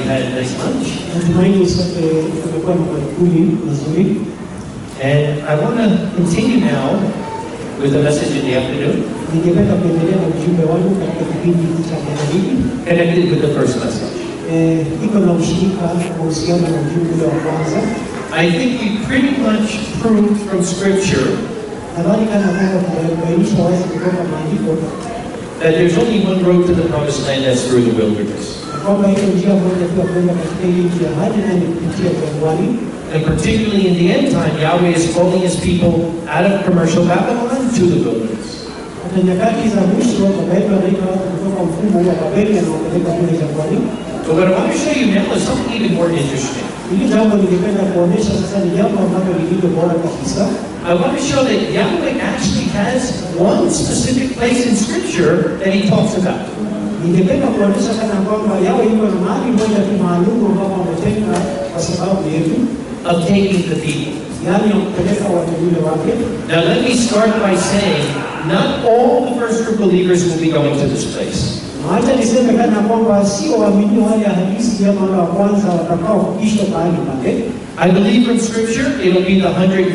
had a nice lunch. Natumaini sote tumekuwa na maakuli mazuri, And I want to continue now with the message in the afternoon, ningependa kuendelea na ujumbe wangu katika kipindi cha magharibi. connected with the first message. Eh, iko na ushirika kuhusiana na ujumbe ule wa kwanza. I think we pretty much proved from Scripture Nadhani kana kwamba tumebainisha wazi kutoka maandiko that there's only one road to the promised land, that's through the wilderness. kwamba iko njia moja tu ya kwenda katika hii nchi ya ahadi, nayo ni kupitia jangwani. And particularly in the end time, Yahweh is calling his people out of commercial Babylon to the wilderness. Hata nyakati za mwisho baba yetu anaita watu kutoka mfumo huu wa Babeli anaopeleka kule jangwani. But what I want to show you now is something even more interesting. Hili jambo ningependa kuonyesha sasa ni jambo ambalo lililo bora kabisa. I want to show that Yahweh actually has one specific place in Scripture that he talks about. Ningependa kuonyesha kana kwamba yawe iko na mahali moja tu maalumu ambapo ametenga kwa sababu yetu, of taking the people. yaani ya kupeleka wateule wake. Now, let me start by saying, not all the first group believers will be going to this place. Na Acha niseme kana kwamba sio waamini wale halisi ama wale wa kwanza watakaofikishwa mahali pale. I believe from Scripture it'll be the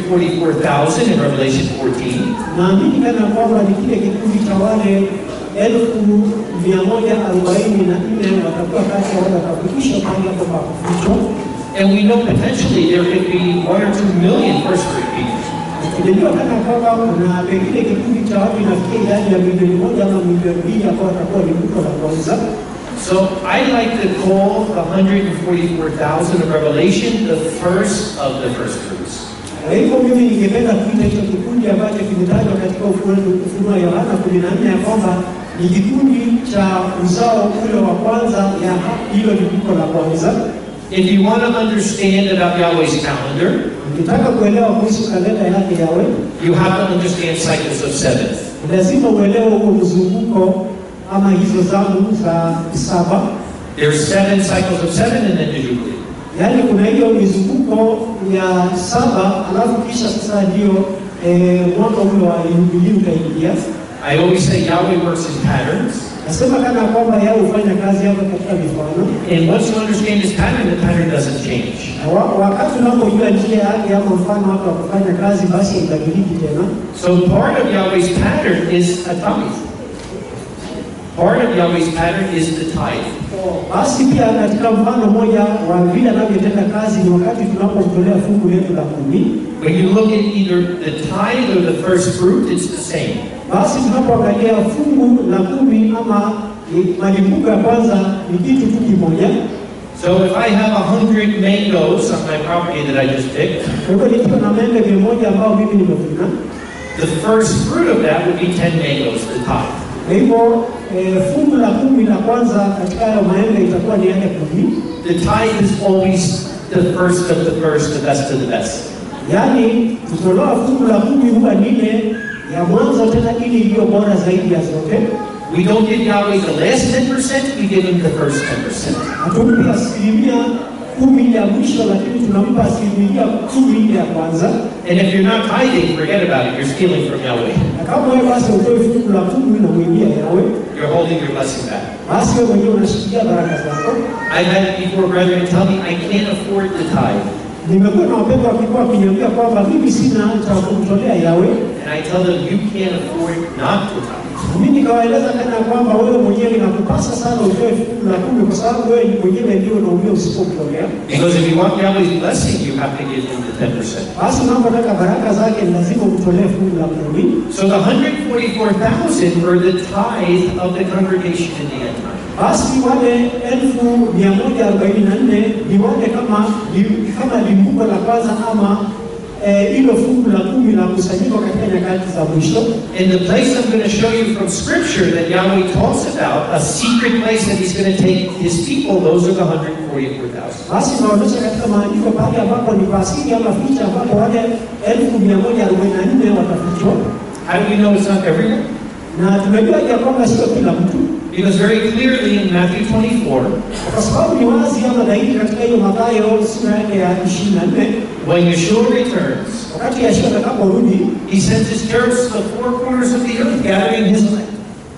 144,000 in Revelation 14. Naamini kana kwamba ni kile kikundi cha wale elfu mia moja arobaini na nne watakuwa kati ya wale watakaofikishwa mahali hapo pa kufichwa. And we know potentially there could be one or two million first group people. Tunajua kana kwamba kuna pengine kikundi cha watu inafikia idadi ya milioni moja ama milioni mbili ambao watakuwa ni mko la kwanza. So I like to call the 144,000 of Revelation the first of the first fruits. Kwa hivyo mimi ningependa kuita hicho kikundi ambacho kimetajwa katika Ufunuo Ufunuo wa Yohana kumi na nne ya kwamba ni kikundi cha uzao ule wa kwanza ya hilo limbuko la kwanza. If you want to understand about Yahweh's calendar, Ukitaka kuelewa kuhusu kalenda yake yawe, you have to understand cycles of seven. ni lazima uelewe huo mzunguko ama hizo zamu za saba, There's seven cycles of seven and then the Jubilee. yaani kuna hiyo mizunguko ya saba, alafu kisha sasa ndio eh, mwaka ule wa Yubilii utaingia. I always say Yahweh works in patterns. Nasema kana kwamba yao hufanya kazi yako katika mifano And once you understand this pattern, the pattern doesn't change. Na wa- wakati unapojua njia yake ama mfano wake wa kufanya kazi, basi haibadiliki tena. So part of Yahweh's pattern is a tithe. Part of Yahweh's pattern is the tithe. Basi pia katika mfano mmoja wa vile anavyotenda kazi ni wakati tunapomtolea fungu letu la kumi. When you look at either the tithe or the first fruit, it's the same. Basi tunapoangalia fungu la kumi ama ni- malimbuko ya kwanza ni kitu tu kimoja. So if I have a hundred mangoes on my property that I just picked, Kwa hivyo nikiwa na maembe mia moja ambao mimi nimevuna, the first fruit of that would be ten mangoes, the tithe. kwa hivyo eh, fungu la kumi la kwanza katika hayo maembe itakuwa ni yale kumi. The tithe is always the first of the first, the best of the best. Yaani kutolewa fungu la kumi huwa ni ile ya mwanzo tena ili iliyo bora zaidi ya zote. We don't give Yahweh the last 10%, we give him the first 10%. Hatumpi asilimia kumi ya mwisho, lakini tunampa asilimia kumi ile ya kwanza. And if you're not tithing, forget about it, you're stealing from Yahweh. Na kama wewe basi utoe fungu la kumi na mwingia yawe, You're holding your blessing back. basi wewe mwenyewe unashikilia baraka zako. I've had before brethren tell me I can't afford the tithe. Nimekuwa na wapendwa wakikuwa wakiniambia kwamba mimi sina cha kumtolea yawe, And I tell them you can't afford not to tithe. mimi nikawaeleza tena kwamba wewe mwenyewe inakupasa sana utoe fungu la kumi kwa sababu wewe mwenyewe ndio unaumia usipomtolea. Because if you want Yahweh's blessing, you have to give him the 10%. Basi unapotaka baraka zake ni lazima umtolee fungu la kumi. So the 144,000 were the tithe of the congregation in the end time. Basi wale elfu mia moja arobaini na nne ni wale kama li- kama limbuko la kwanza ama eh, hilo fungu la kumi la kusanyiko katika nyakati za mwisho. And the place I'm going to show you from Scripture that Yahweh talks about, a secret place that He's going to take His people, those are the 144,000. Basi naonyesha katika maandiko pale ambapo ni pasiri ama ficha ambapo wale elfu mia moja arobaini na nne watafichwa, How do we know it's not everyone? na tunajua ya kwamba sio kila mtu, Because very clearly in Matthew 24, kwa sababu ni wazi ama dhahiri katika hiyo Mathayo sura yake ya ishirini na nne when Yeshua returns, wakati Yeshua atakaporudi He sends His church to the four corners of the earth, gathering His land.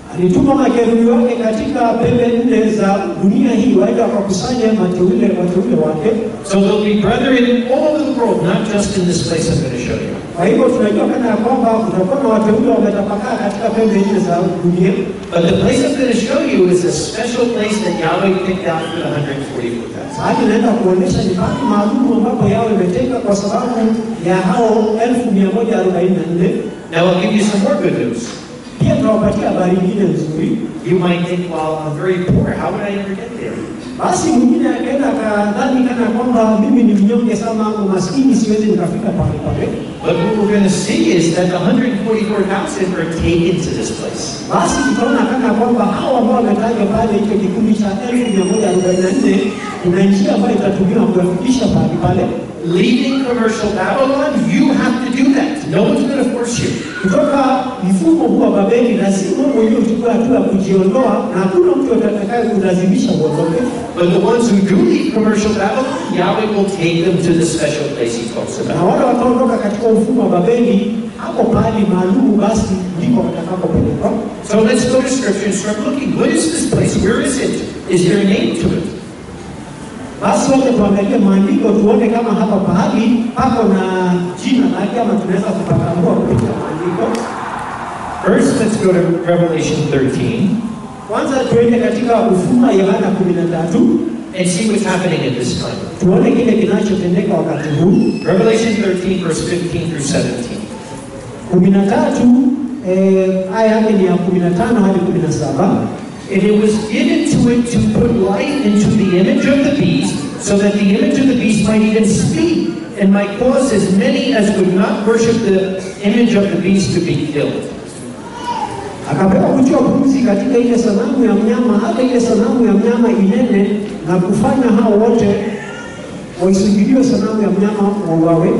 Alituma makerubi wake katika pembe nne za dunia hii waende wakakusanya mateule wateule wake. So there'll be brethren all over the world, not just in this place I'm going to show you. Kwa hivyo tunajua kana ya kwamba kutakuwa na wateule wametapakaa katika pembe nne za dunia, But the place I'm going to show you is a special place that Yahweh picked out for the 144,000. sahani inaenda kuonyesha ni paki maalum ambapo yao imetenga kwa sababu ya hao elfu mia moja arobaini na nne. Now I'll give you some more good news. Pia tunawapatia habari nyingine nzuri. You might think, well, I'm very poor. How would I ever get there? Basi mwingine akaenda akadhani kana kwamba mimi ni mnyonge sana, umaskini, siwezi nikafika pale pale. But what we're going to see is that the 144,000 are taken to this place. Basi tutaona kana kwamba hao ambao wametajwa pale, hicho kikundi cha elfu mia moja arobaini na nne kuna njia ambayo itatumiwa kuwafikisha pale pale. Leaving commercial Babylon, you have to do that. No one's going to force you. Kutoka mfumo huu wa Babeli, lazima wewe mwenyewe uchukue hatua ya kujiondoa, na hakuna mtu atakaye kulazimisha uondoke. But the ones who do leave commercial Babylon, Yahweh will take them to the special place he talks Na about. wale wataondoka katika mfumo wa Babeli, hapo pahali maalumu, basi ndiko watakapopelekwa. So let's go to scripture and start looking. What is this place? Where is it? Is there a name to it? Basi wacha tuangalie maandiko tuone kama hapa pahali pako na jina lake ama tunaweza kupatambua kupitia maandiko. First, let's go to Revelation 13 Kwanza tuende katika Ufunuo wa Yohana kumi na tatu and see what's happening at this time. tuone kile kinachotendeka wakati huu. Revelation 13, verse 15 through 17. kumi na tatu eh, aya yake ni ya kumi na tano hadi kumi na saba And it was given to it to put life into the image of the beast, so that the image of the beast might even speak, and might cause as many as would not worship the image of the beast to be killed. akapewa kutiwa pumzi katika ile sanamu ya mnyama, hata ile sanamu ya mnyama inene na kufanya hao wote waisujudie sanamu ya mnyama wauawe.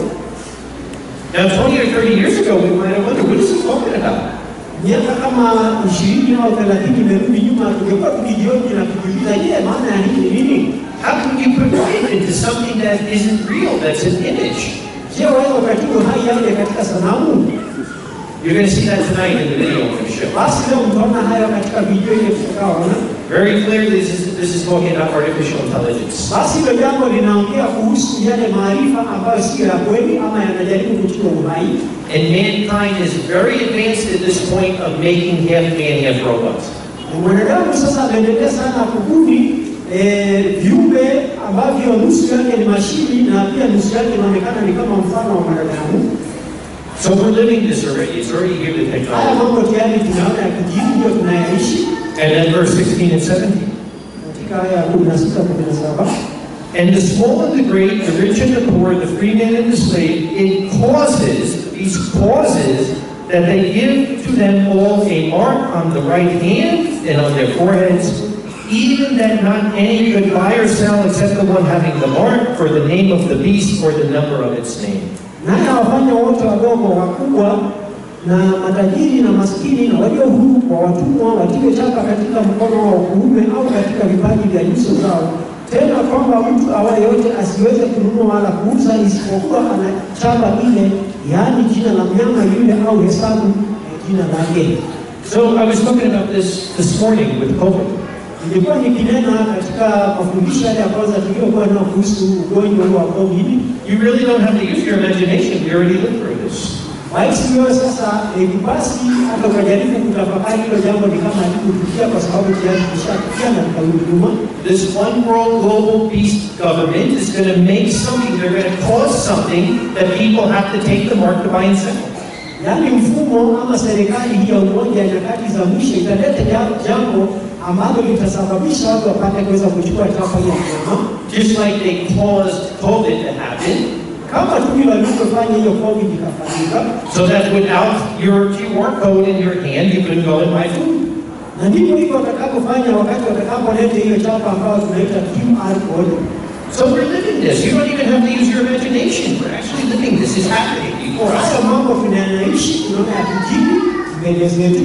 Now, 20 or 30 years ago, we might have wondered, what is he talking about? Miaka kama ishirini au thelathini imerudi nyuma, tungekuwa tukijioji na kujiuliza, je, maana ya hii ni nini? How can you put life into something that isn't real, that's an image? Je, waweza ukatibu hai yake katika sanamu? You're going to see that tonight in the video I'm going to show. Basi leo mtaona hayo katika video ile tutakaoona. Very clearly, this is, this is talking about artificial intelligence. Basi hilo jambo linaongea kuhusu yale maarifa ambayo sio ya kweli ama yanajaribu kuchukua uhai, And mankind is very advanced at this point of making half man, half robot. na mwanadamu sasa ameendelea sana kubuni eh, viumbe ambavyo nusu yake ni mashini na pia nusu yake inaonekana ni kama mfano wa mwanadamu. So we're living this already. It's already here, the Haya technology. mambo tayari tunaona ya kijini, ndio tunayaishi And then verse 16 and 17. katika aya ya kumi na sita kumi na saba And the small and the great, the rich and the poor, the free man and the slave, it causes, these causes, that they give to them all a mark on the right hand and on their foreheads, even that not any could buy or sell except the one having the mark for the name of the beast or the number of its name. naye awafanya wote wadogo wakubwa na matajiri na maskini na walio huru kwa watumwa watiwe chapa katika mkono wa kuume au katika vipaji vya nyuso zao, tena kwamba mtu awaye yote asiweze kununua wala kuuza isipokuwa ana chapa ile, yaani jina la mnyama yule au hesabu ya jina lake. So I was talking about this this morning with COVID. Nilikuwa nikinena katika mafundisho yale ya kwanza tuliyokuwa nao kuhusu ugonjwa huu wa COVID. You really don't have to use your imagination. We already lived through this. Basi hiyo sasa eh, basi hata ukajaribu kutafakari hilo jambo ni kama alikutukia kwa sababu tayari tulishafikia na tukarudi nyuma. This one world global beast government is going to make something, they're going to cause something that people have to take the mark to buy and sell. Yaani mfumo ama serikali hii ya umoja ya nyakati za mwisho italeta ja- jambo ambalo litasababisha watu wapate kuweza kuchukua chapa hiyo mnyama, Just like they caused COVID to happen, kama tu vile walivyofanya hiyo COVID ikafanyika, so that without your QR code in your hand, you couldn't go and buy food. na ndivyo hivyo watakapofanya wakati watakapoleta hiyo chapa ambayo tunaita QR code. So we're living this. You don't even have to use your imagination. We're actually living this. It's happening before Haya us. mambo tunayaishi, tunaona yakijiri mbele zetu.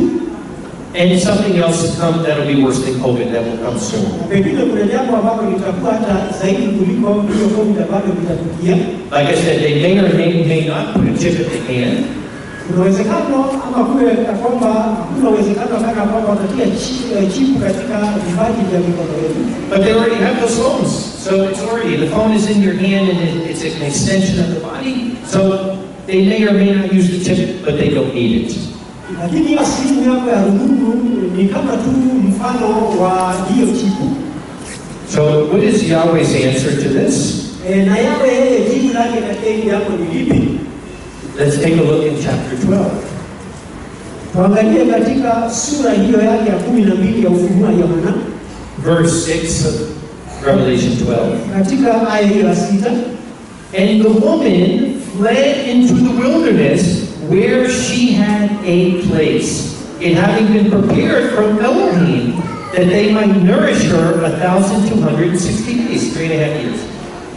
And something else to come that'll be worse than COVID that will come soon. Pengine kuna jambo ambalo litakuwa hata zaidi kuliko hiyo COVID ambalo litatukia. Like I said, they may or may, may not put a chip in the hand. Kuna uwezekano ama kuwe ya kwamba hakuna uwezekano kana kwamba watatia chi- eh, chipu katika vipaji vya mikono yetu, But they already have those phones. So it's already, the phone is in your hand and it- it's an extension of the body. So they may or may not use the chip, but they don't need it. lakini hiyo simu yako ya rununu ni kama tu mfano wa hiyo chipu. So what is Yahweh's answer to this? E, na yawe yeye jibu lake katika hili jambo ni lipi? Let's take a look in chapter 12. Tuangalie katika sura hiyo yake ya kumi na mbili ya Ufunuo wa Yohana verse 6 of Revelation 12. katika aya hiyo ya sita And the woman fled into the wilderness where she had a place, it having been prepared from Elohim, that they might nourish her a thousand two hundred and sixty days, three and a half years.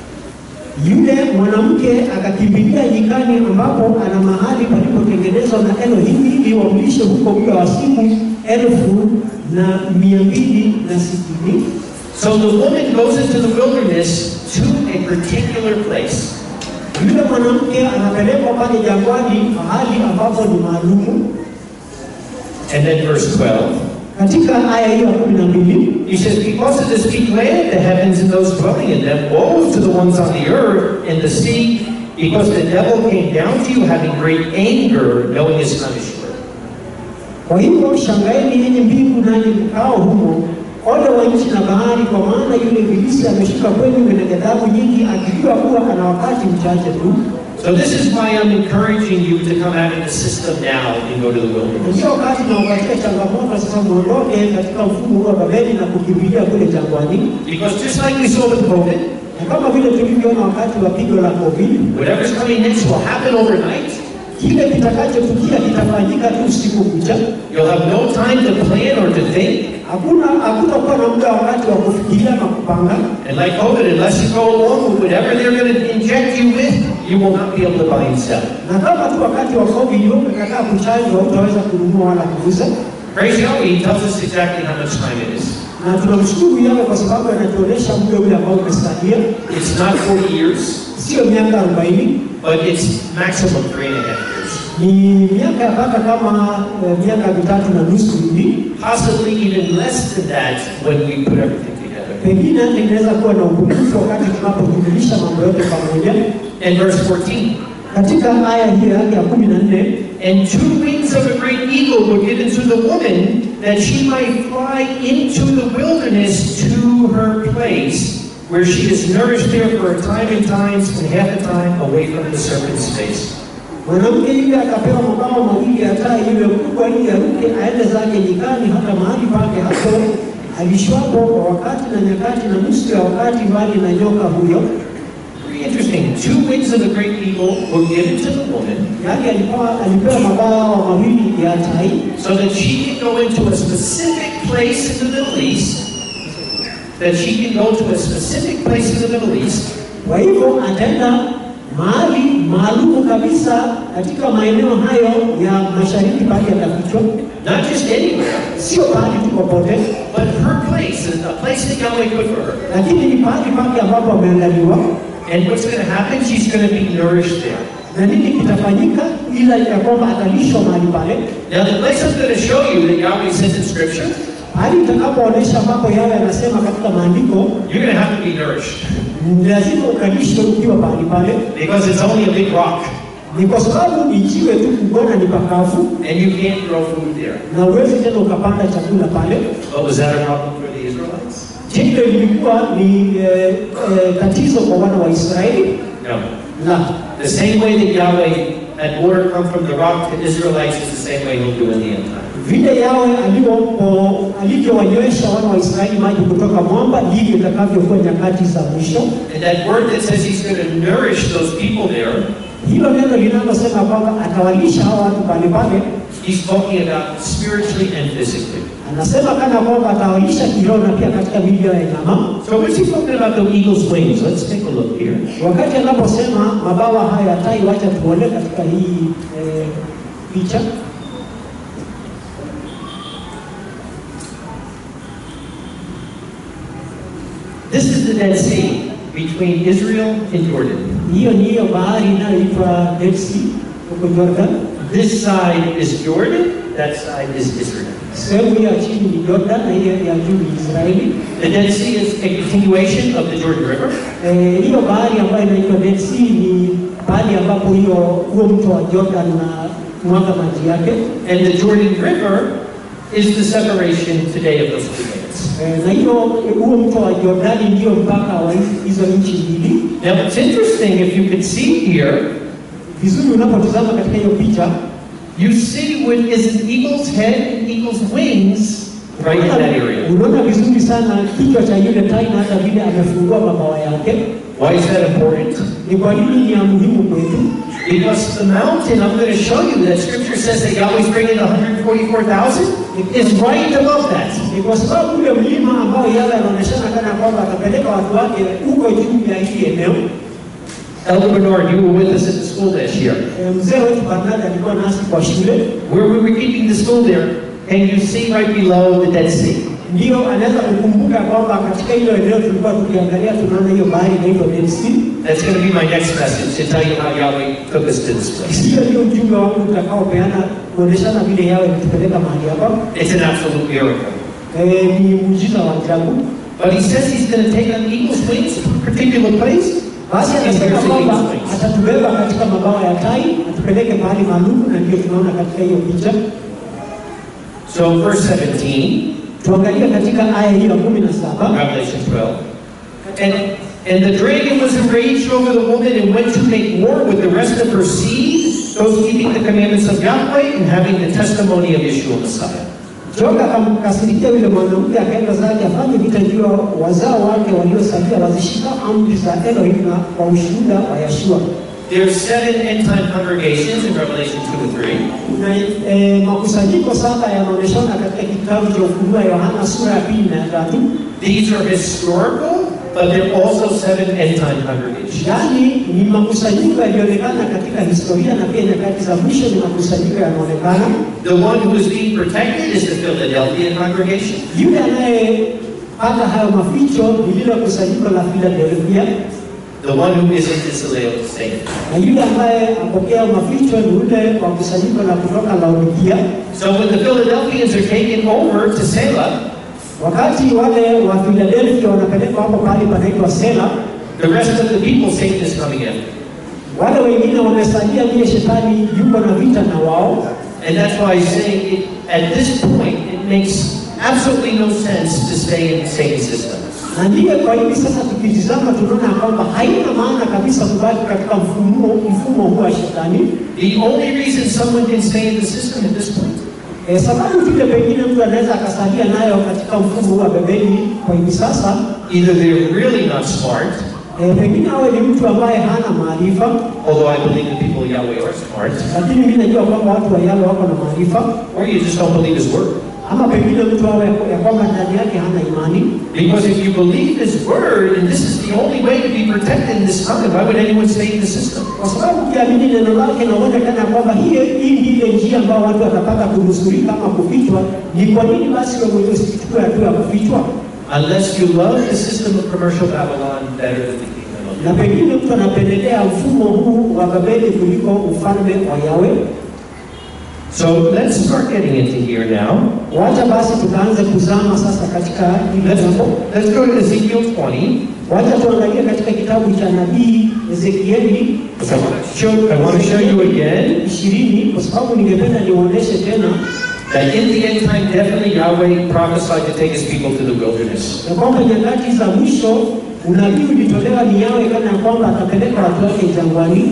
Yule mwanamke akakimbilia nyikani ambapo ana mahali palipotengenezwa na Elohim ili wamlishe huko muda wa siku elfu na mia mbili na sitini. So the woman goes into the wilderness to a particular place. Yule mwanamke anapelekwa pale jangwani, mahali ambapo ni maalumu. And then verse 12, Katika aya hiyo ya kumi na mbili he says, Because of this be glad the heavens and those dwelling in them, woe to the ones on the earth and the sea, because the devil came down to you having great anger, knowing his time is short. Kwa hivyo shangaeni yenye mbingu nanyi mkao humo, ole wa nchi na bahari, kwa maana yule ibilisi ameshuka kwenu mwenye ghadhabu nyingi, akijua kuwa ana wakati mchache tu. So this is why I'm encouraging you to come out of the system now and go to the wilderness. Ndio wakati nawapatia changamoto sasa, muondoke katika mfumo huu wa Babeli na kukimbilia kule jangwani, Because just like we saw with COVID, na kama vile tulivyoona wakati wa pigo la COVID, whatever's coming next will happen overnight. kile kitakachotukia kitafanyika tu usiku kucha. You'll have no time to plan or to think. Hakuna hakutakuwa na muda wakati wa kufikiria na kupanga. And like COVID, unless you go along with whatever they're going to inject you with, you will not be able to buy and sell. Na kama tu wakati wa COVID wewe umekataa kuchanjwa, hutaweza kununua wala kuuza. Praise Yahweh, he tells us exactly how much time it is. Na tunamshukuru Yahweh kwa sababu anatuonyesha muda ule ambao umesalia, It's not 40 years, sio miaka 40, but it's maximum three and a half years. ni miaka yapata kama eh, miaka mitatu na nusu hivi, Possibly even less than that when we put everything together. pengine hata inaweza kuwa na upungufu wakati tunapojumlisha mambo yote pamoja. And verse 14. Katika aya hiyo yake ya kumi na nne And two wings of a great eagle were given to the woman that she might fly into the wilderness to her place, where she is nourished there for a time and times and half a time away from the serpent's face. mwanamke yule akapewa mabawa mawili ya tai yule kubwa, ili aruke aende zake nyikani, hata mahali pake hapo alishwapo kwa wakati na nyakati na nusu ya wakati, mbali na nyoka huyo. Pretty interesting. Two wings of a great eagle were given to the woman Yaani alipewa alipewa mabawa mawili ya tai so that she can go into a specific place in the Middle East. That she can go to a specific place in the Middle East Kwa hivyo ataenda mahali maalumu kabisa katika maeneo hayo ya mashariki pale atafichwa, not just anywhere, sio pahali tu popote, but her place, a place that Yahweh put for her. lakini ni pahali pake ambapo ameandaliwa. And what's going to happen? She's going to be nourished there. Na nini kitafanyika? Ila ya kwamba atalishwa mahali pale, Now, the place I'm going to show you that Yahweh says in Scripture, hali itakapoonyesha mambo yawe yanasema katika maandiko, you're going to have to be nourished ni lazima ukalishwe ukiwa mahali pale. because it's only a big rock Ni kwa sababu ni jiwe tu kubona, ni pakavu and you can't grow food there. na uwezi tena ukapanda chakula pale. But was that a problem for the Israelites? Je, hilo lilikuwa ni eh, eh, tatizo kwa wana wa Israeli? No. La, The same way that Yahweh had water come from the rock to Israelites is the same way He'll do in the end time. vile yawe alivyo- alivyowanywesha wana wa Israeli maji kutoka mwamba, ndivyo itakavyokuwa nyakati za mwisho. And that word that says He's going to nourish those people there, Hilo neno linalosema kwamba atawalisha hao watu pale pale, He's talking about spiritually and physically. anasema kana kwamba atawalisha kiroho na pia katika miili yao ya nyama. So what's He talking about the eagle's wings? Let's take a look here. Wakati anaposema mabawa haya ya tai, wacha tuone katika hii eh, picha. This is the Dead Sea between Israel and Jordan. Hiyo ni hiyo bahari inayoitwa Dead Sea huko Jordan. This side is Jordan, that side is Israel. Sehemu hii ya chini ni Jordan na ile ya juu ni Israeli. The Dead Sea is a continuation of the Jordan River. Eh, hiyo bahari ambayo inaitwa Dead Sea ni bahari ambapo hiyo huo mto wa Jordan na mwaga maji yake. And the Jordan River is the separation today of those two lands. Eh, na hiyo huo mto wa Jordani ndio mpaka wa hizi- hizo nchi mbili. Now it's interesting if you could see here, Vizuri unapotazama katika hiyo picha you see what is an eagle's head and eagle's wings right in that area. unaona vizuri sana kichwa cha yule tai na hata vile amefungua mabawa yake. Why is that important? Ni kwa nini ni ya muhimu kwetu? Because the mountain, I'm going to show you that scripture says that Yahweh's bringing 144,000 is right above that. Ni kwa sababu ule mlima ambao yale anaonyeshana kana kwamba atapeleka watu wake huko juu ya hili eneo. Elder Bernard, you were with us at the school this year. Eh, Mzee wetu Bernard alikuwa nasi kwa shule, Where we were keeping the school there, and you see right below the Dead Sea. ndio anaweza kukumbuka kwamba katika hilo eneo tulikuwa tukiangalia, tunaona hiyo bahari inaitwa Dead Sea. That's going to be my next message to tell you how Yahweh took us to this place. Hiyo ndio ujumbe wangu utakaopeana kuonyeshana vile yawe kutupeleka mahali hapa. It's an absolute miracle. Eh, ni muujiza wa ajabu. But he says he's going to take on eagle's wings to a particular place. Basi And anasema here's the kwamba eagle's wings. atatubeba katika mabawa ya tai, atupeleke mahali maalum, na ndio tunaona katika hiyo picha. So verse 17, Tuangalie katika aya hiyo ya kumi na saba. Revelation 12. And, and the dragon was enraged over the woman and went to make war with the rest of her seed, those keeping the commandments of Yahweh and having the testimony of Yeshua Messiah. Joka akamkasirikia yule mwanamke, akaenda zake afanye vita juu ya wazao wake waliosalia, wazishika amri za Elohim na kwa ushuhuda wa Yeshua. There's seven end time congregations in Revelation 2 and 3. Na eh, makusanyiko saba yanaonyeshana katika kitabu cha Ufunuo wa Yohana sura ya pili na ya tatu. These are historical, but they're also seven end time congregations. Yaani ni makusanyiko yaliyoonekana katika historia na pia nyakati za mwisho ni makusanyiko yanaonekana. The one who is being protected is the Philadelphia congregation. Yule anayepata hayo maficho ni lile kusanyiko la Philadelphia, The one who isn't is the Laodicean. na yule ambaye apokea maficho ni yule wa kusanyiko la kutoka Laodikia. So when the Philadelphians are taken over to Selah, Wakati wale wa Philadelphia wanapelekwa hapo pahali panaitwa Sela, the rest of the people, Satan is coming in. wale wengine wamesalia, ndiye shetani yuko na vita na wao. And that's why I say it, at this point, it makes absolutely no sense to stay in Satan's system. Na ndiye kwa hivi sasa tukitizama tunaona ya kwamba haina maana kabisa kubaki katika mfumo mfumo huu wa shetani. The only reason someone can stay in the system at this point E, sababu vile pengine mtu anaweza akasalia nayo katika mfumo huu wa Babeli kwa hivi sasa Either they're really not smart, e, pengine awe ni mtu ambaye hana maarifa, although I believe the people of Yahweh are smart, lakini mimi najua kwamba watu wa Yahweh wako na maarifa, or you just don't believe his word. ama pengine mtu awe ya kwamba ndani yake hana imani. Because if you believe his word, and this is the only way to be protected in this time, why would anyone stay in the system? Kwa sababu ukiamini neno lake na uone kana kwamba hii hii ndiyo ile njia ambayo watu watapata kunusurika ama kufichwa, ni kwa nini basi wewe mwenyewe usichukue hatua ya kufichwa? Unless you love the system of commercial Babylon better than the kingdom of Na God. pengine mtu anapendelea mfumo huu wa Babeli kuliko ufalme wa Yawe. So let's start getting into here now. Wacha basi tukaanze kuzama sasa katika hili Let's, jambo. let's go to Ezekiel 20. Wacha tuangalie katika kitabu cha nabii Ezekieli So I want to show, I want to show you again ishirini kwa sababu ningependa niwaoneshe tena that in the end time, definitely Yahweh prophesied to take his people to the wilderness. ya kwamba nyakati za mwisho unabii ulitolewa ni Yawe kana ya kwamba atapeleka watu wake jangwani.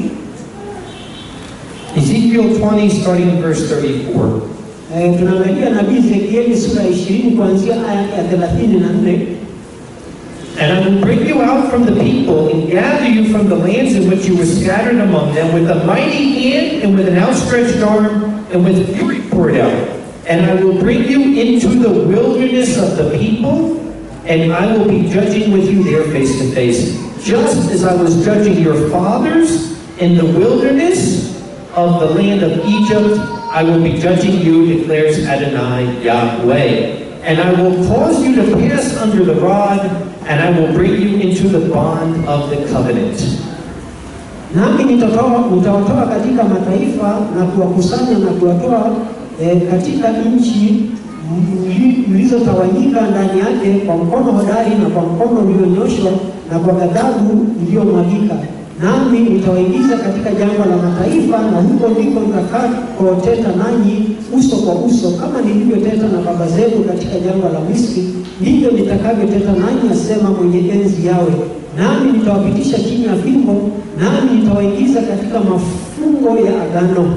Ezekiel 20, starting in verse 34. Eh, tunaangalia nabii Ezekieli sura ya ishirini kuanzia aya ya thelathini na nne And I will bring you out from the people and gather you from the lands in which you were scattered among them with a mighty hand and with an outstretched arm and with fury poured out. And I will bring you into the wilderness of the people, and I will be judging with you there face to face. Just as I was judging your fathers in the wilderness of the land of Egypt, I will be judging you, declares Adonai Yahweh. And I will cause you to pass under the rod, and I will bring you into the bond of the covenant. nami nitatoa nitawatoa katika mataifa na kuwakusanya na kuwatoa eh, katika nchi mli- mlizotawanyika ndani yake kwa mkono hodari na kwa mkono ulionyoshwa na kwa ghadhabu iliyomwagika. Nami nitawaingiza katika jangwa la mataifa, na huko ndiko nitakakoteta nanyi uso kwa uso, kama nilivyoteta na baba zenu katika jangwa la Misri, ndivyo nitakavyoteta nanyi, asema mwenye enzi yawe. Nami nitawapitisha chini ya fimbo, nami nitawaingiza katika mafungo ya agano.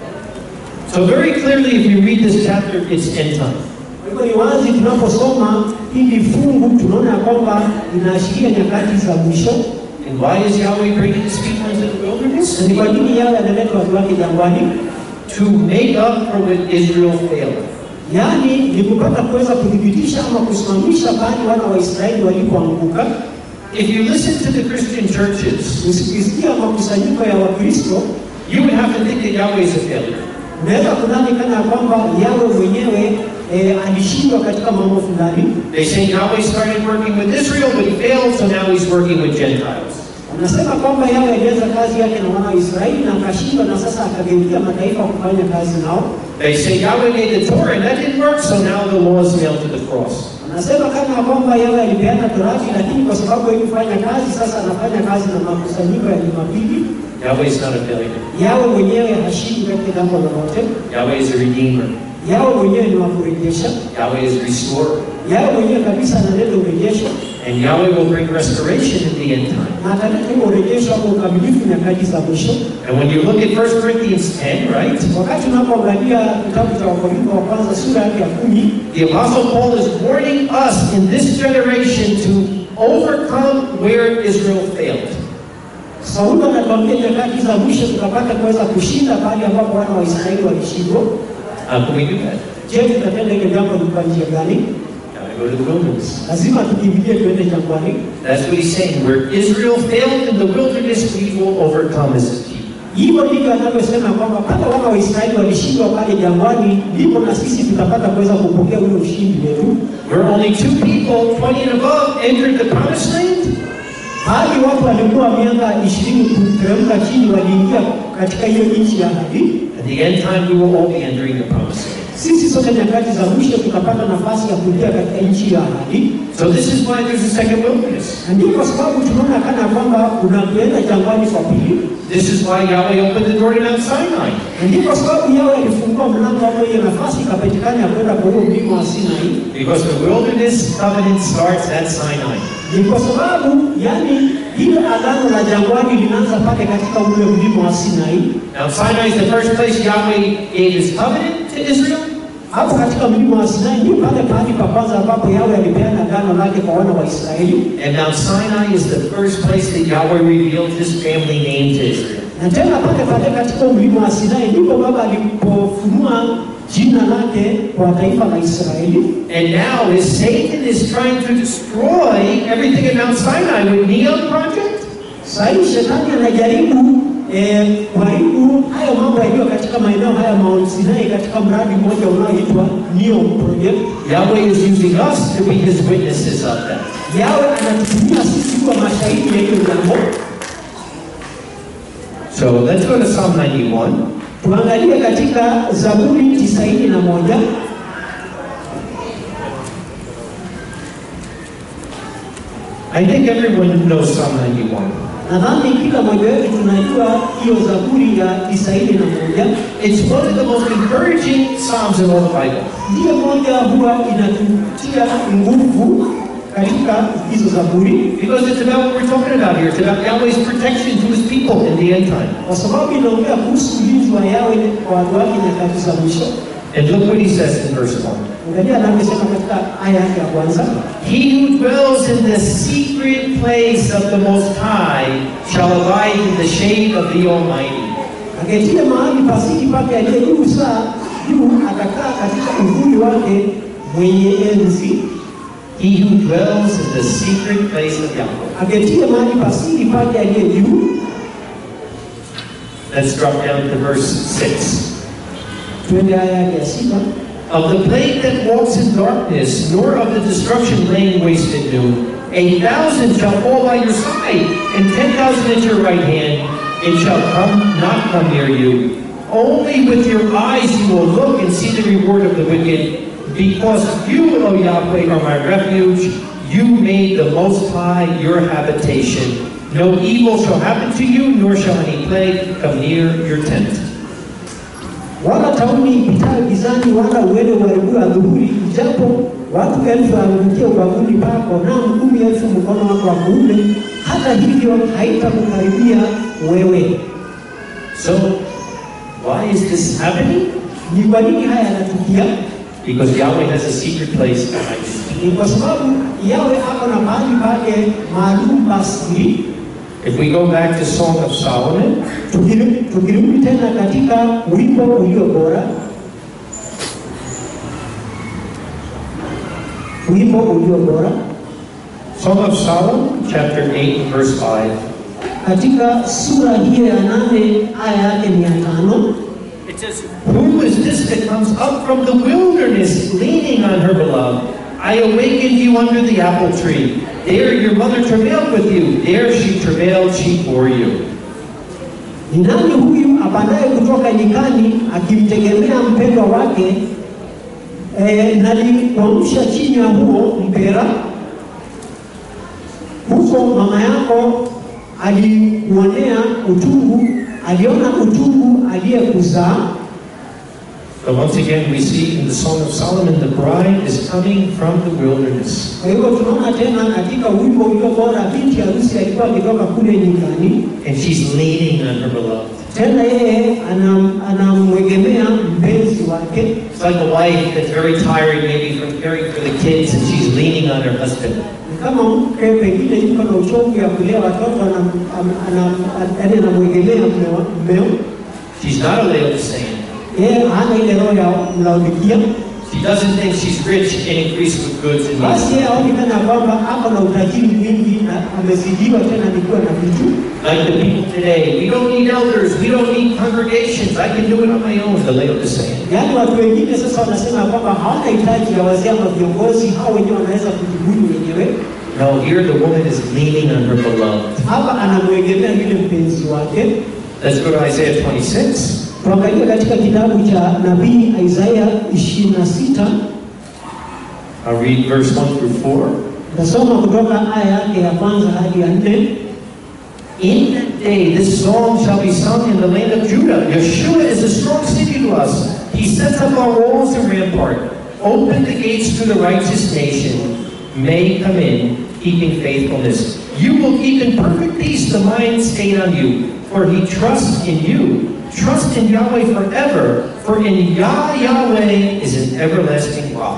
So very clearly, if you read this chapter, it's end time. Kwa hivyo ni wazi tunaposoma hili fungu tunaona ya kwamba inaashiria nyakati za mwisho. And why is Yahweh bringing his people into the wilderness? Na Ni kwa nini yawe analeta watu wake jangwani? To make up for what Israel failed. Yaani ni kupata kuweza kuthibitisha ama kusimamisha pale wana wa Israeli walipoanguka. If you listen to the Christian churches, Usikisikia makusanyiko ya Wakristo, you would have to think that Yahweh is a failure. unaweza kudhani kana ya kwamba yawe mwenyewe eh, alishindwa katika mambo fulani. They say Yahweh started working with Israel, but he failed, so now he's working with Gentiles. Anasema kwamba yawe alianza kazi yake na wana wa Israeli na akashindwa, na sasa akageukia mataifa kufanya kazi nao. They say Yahweh made the Torah, and that didn't work, so now the law is nailed to the cross. Anasema kama ya kwamba yawe alipeana Torati, lakini kwa sababu haikufanya kazi, sasa anafanya kazi na makusanyiko ya Jumapili. Yahweh is not a failure. Yawe mwenyewe hashindi katika jambo lolote. Yahweh is a redeemer. Yawe mwenyewe ni wa kurejesha. Yahweh is a restorer. Yawe mwenyewe kabisa analeta urejesho And Yahweh will bring restoration in the end time. na ataleta huo urejesho hapo ukamilifu nyakati za mwisho. And when you look at 1 Corinthians 10, right? Wakati unapoangalia kitabu cha Wakorintho wa kwanza sura yake ya kumi, The Apostle Paul is warning us in this generation to overcome where Israel failed. Saulo anatuambia nyakati za mwisho tutapata kuweza kushinda pale ambapo wana wa Israeli walishindwa. How can we do that? Je, tutatenda hilo jambo ni kwa njia gani? Gotta go to the wilderness. Lazima tukimbilie tuende jangwani. That's what he's saying. Where Israel failed in the wilderness, we will overcome as his people. Hivyo ndivyo anavyosema kwamba pale wana wa Israeli walishindwa pale jangwani, ndipo na sisi tutapata kuweza kupokea ule ushindi wetu. Where only two people, 20 and above, entered the promised land, Hadi watu walikuwa miaka ishirini kuteremka chini, waliingia katika hiyo nchi ya ahadi. at the end time, we will all be entering the promised land. Sisi sote nyakati za mwisho tutapata nafasi ya kuingia katika nchi ya ahadi, So this is why there's a second wilderness. na ndio kwa sababu tunaona kana kwamba unapoenda jangwani kwa pili, This is why Yahweh opened the door to Mount Sinai. na ndio kwa sababu yawe alifungua mlango hapo, hiyo nafasi ikapatikana ya kwenda kwa huo mlima wa Sinai. Because the wilderness covenant starts at Sinai. Ni kwa sababu yani ile agano la jangwani linaanza pale katika ule mlima wa Sinai. Now Sinai is the first place Yahweh gave his covenant to Israel. Hapo katika mlima wa Sinai ndio pale pahali pa kwanza ambapo Yawe alipeana agano lake kwa wana wa Israeli, And Mount Sinai is the first place that Yahweh revealed his family name to Israel. na tena pale pale katika mlima wa Sinai ndipo Baba alipofunua jina lake kwa taifa la Israeli. And now as Satan is trying to destroy everything at Mount Sinai with Neon Project, Sasa hivi shetani anajaribu eh, kuharibu hayo mambo yaliyo katika maeneo haya Mount Sinai katika mradi mmoja unaoitwa Neom Project. Yahweh is using us to be his witnesses of that. Yawe anatutumia sisi kuwa mashahidi ya hiyo jambo. So let's go to Psalm 91. Tuangalie katika Zaburi tisaini na moja. I think everyone knows Psalm 91. Nadhani kila mmoja wetu tunajua hiyo Zaburi ya tisaini na moja. It's one of the most encouraging Psalms in all the Bible. Ndiyo moja huwa inatutia nguvu katika hizo Zaburi, Because it's about what we're talking about here. It's about Yahweh's protection to his people in the end time. kwa sababu inaongea kuhusu ulinzi wa Yawe kwa watu wake nyakati za mwisho. And look what he says in verse 1. Angalia anavyosema katika aya yake ya kwanza, He who dwells in the secret place of the Most High shall abide in the shade of the Almighty. aketie mahali pasiki pake aliye juu saa juu, atakaa katika uvuli wake mwenye enzi. He who dwells in the secret place of Yahweh. aketie mahali pasiri pake aliye juu. Let's drop down to verse 6. Twende aya yake ya sita. Of the plague that walks in darkness, nor of the destruction laying waste at noon. A thousand shall fall by your side, and ten thousand at your right hand, it shall come not come near you. Only with your eyes you will look and see the reward of the wicked, because you, O Yahweh, are my refuge. You made the Most High your habitation. No evil shall happen to you, nor shall any plague come near your tent. wala tauni ipitayo gizani, wala uende uharibiwa adhuhuri, ijapo watu elfu waangukia ubavuni pako, naam kumi elfu mkono wako wa kuume, hata hivyo haitakukaribia wewe. So, why is this happening? Ni kwa nini haya yanatukia? Because Yahweh has a secret place behind you. Ni kwa sababu yawe ako na mahali pake maalum pa siri. If we go back to Song of Solomon, Tukirudi tukirudi tena katika wimbo ulio bora, wimbo ulio bora Song of Solomon, chapter 8, verse 5. katika sura hiyo ya nane aya yake mia tano It says, Who is this that comes up from the wilderness, leaning on her beloved? I awakened you under the apple tree. There your mother travailed with you. There she travailed, she bore you. Ni nani huyu apandaye kutoka nyikani akimtegemea mpendwa wake? E, nalikuamsha chini ya huo mpera, huko mama yako alikuonea utungu, aliona utungu aliyekuzaa. But once again, we see in the Song of Solomon, the bride is coming from the wilderness. Kwa hivyo tunaona tena katika wimbo ulio bora, binti harusi alikuwa akitoka kule nyikani, And she's leaning on her beloved. tena yeye anam- anamwegemea mpenzi wake. It's like a wife that's very tired, maybe from caring for the kids, and she's leaning on her husband. Ni kama mke pengine yuko na uchovu ya kulea watoto, anam- am- anam- yaani anamwegemea mume wa- mmeo. She's not a Laodicean. Yeye hana ile roho ya Laodikia, She doesn't think she's rich and increased with goods and basi needs. yeye aoni tena kwamba ako na utajiri mwingi na amezidiwa tena nikiwa na vitu. Like the people today, we don't need elders, we don't need congregations, I can do it on my own, the Laodicean. Yaani watu wengine sasa wanasema kwamba hawana hitaji ya wazee ama viongozi, hao wenyewe wanaweza kujibudu wenyewe. No, here the woman is leaning on her beloved. Hapa anamwegemea yule mpenzi wake. Let's go to Isaiah 26. Tuangalie katika kitabu cha nabii Isaya 26 I'll read verse 1 through 4. Tasoma kutoka aya yake ya kwanza hadi ya nne. In that day, this song shall be sung in the land of Judah. Yeshua is a strong city to us. He sets up our walls and rampart. Open the gates to the righteous nation. May come in, keeping faithfulness. You will keep in perfect peace the mind stayed on you, for he trusts in you. Trust in Yahweh forever, for in Yah Yahweh is an everlasting rock.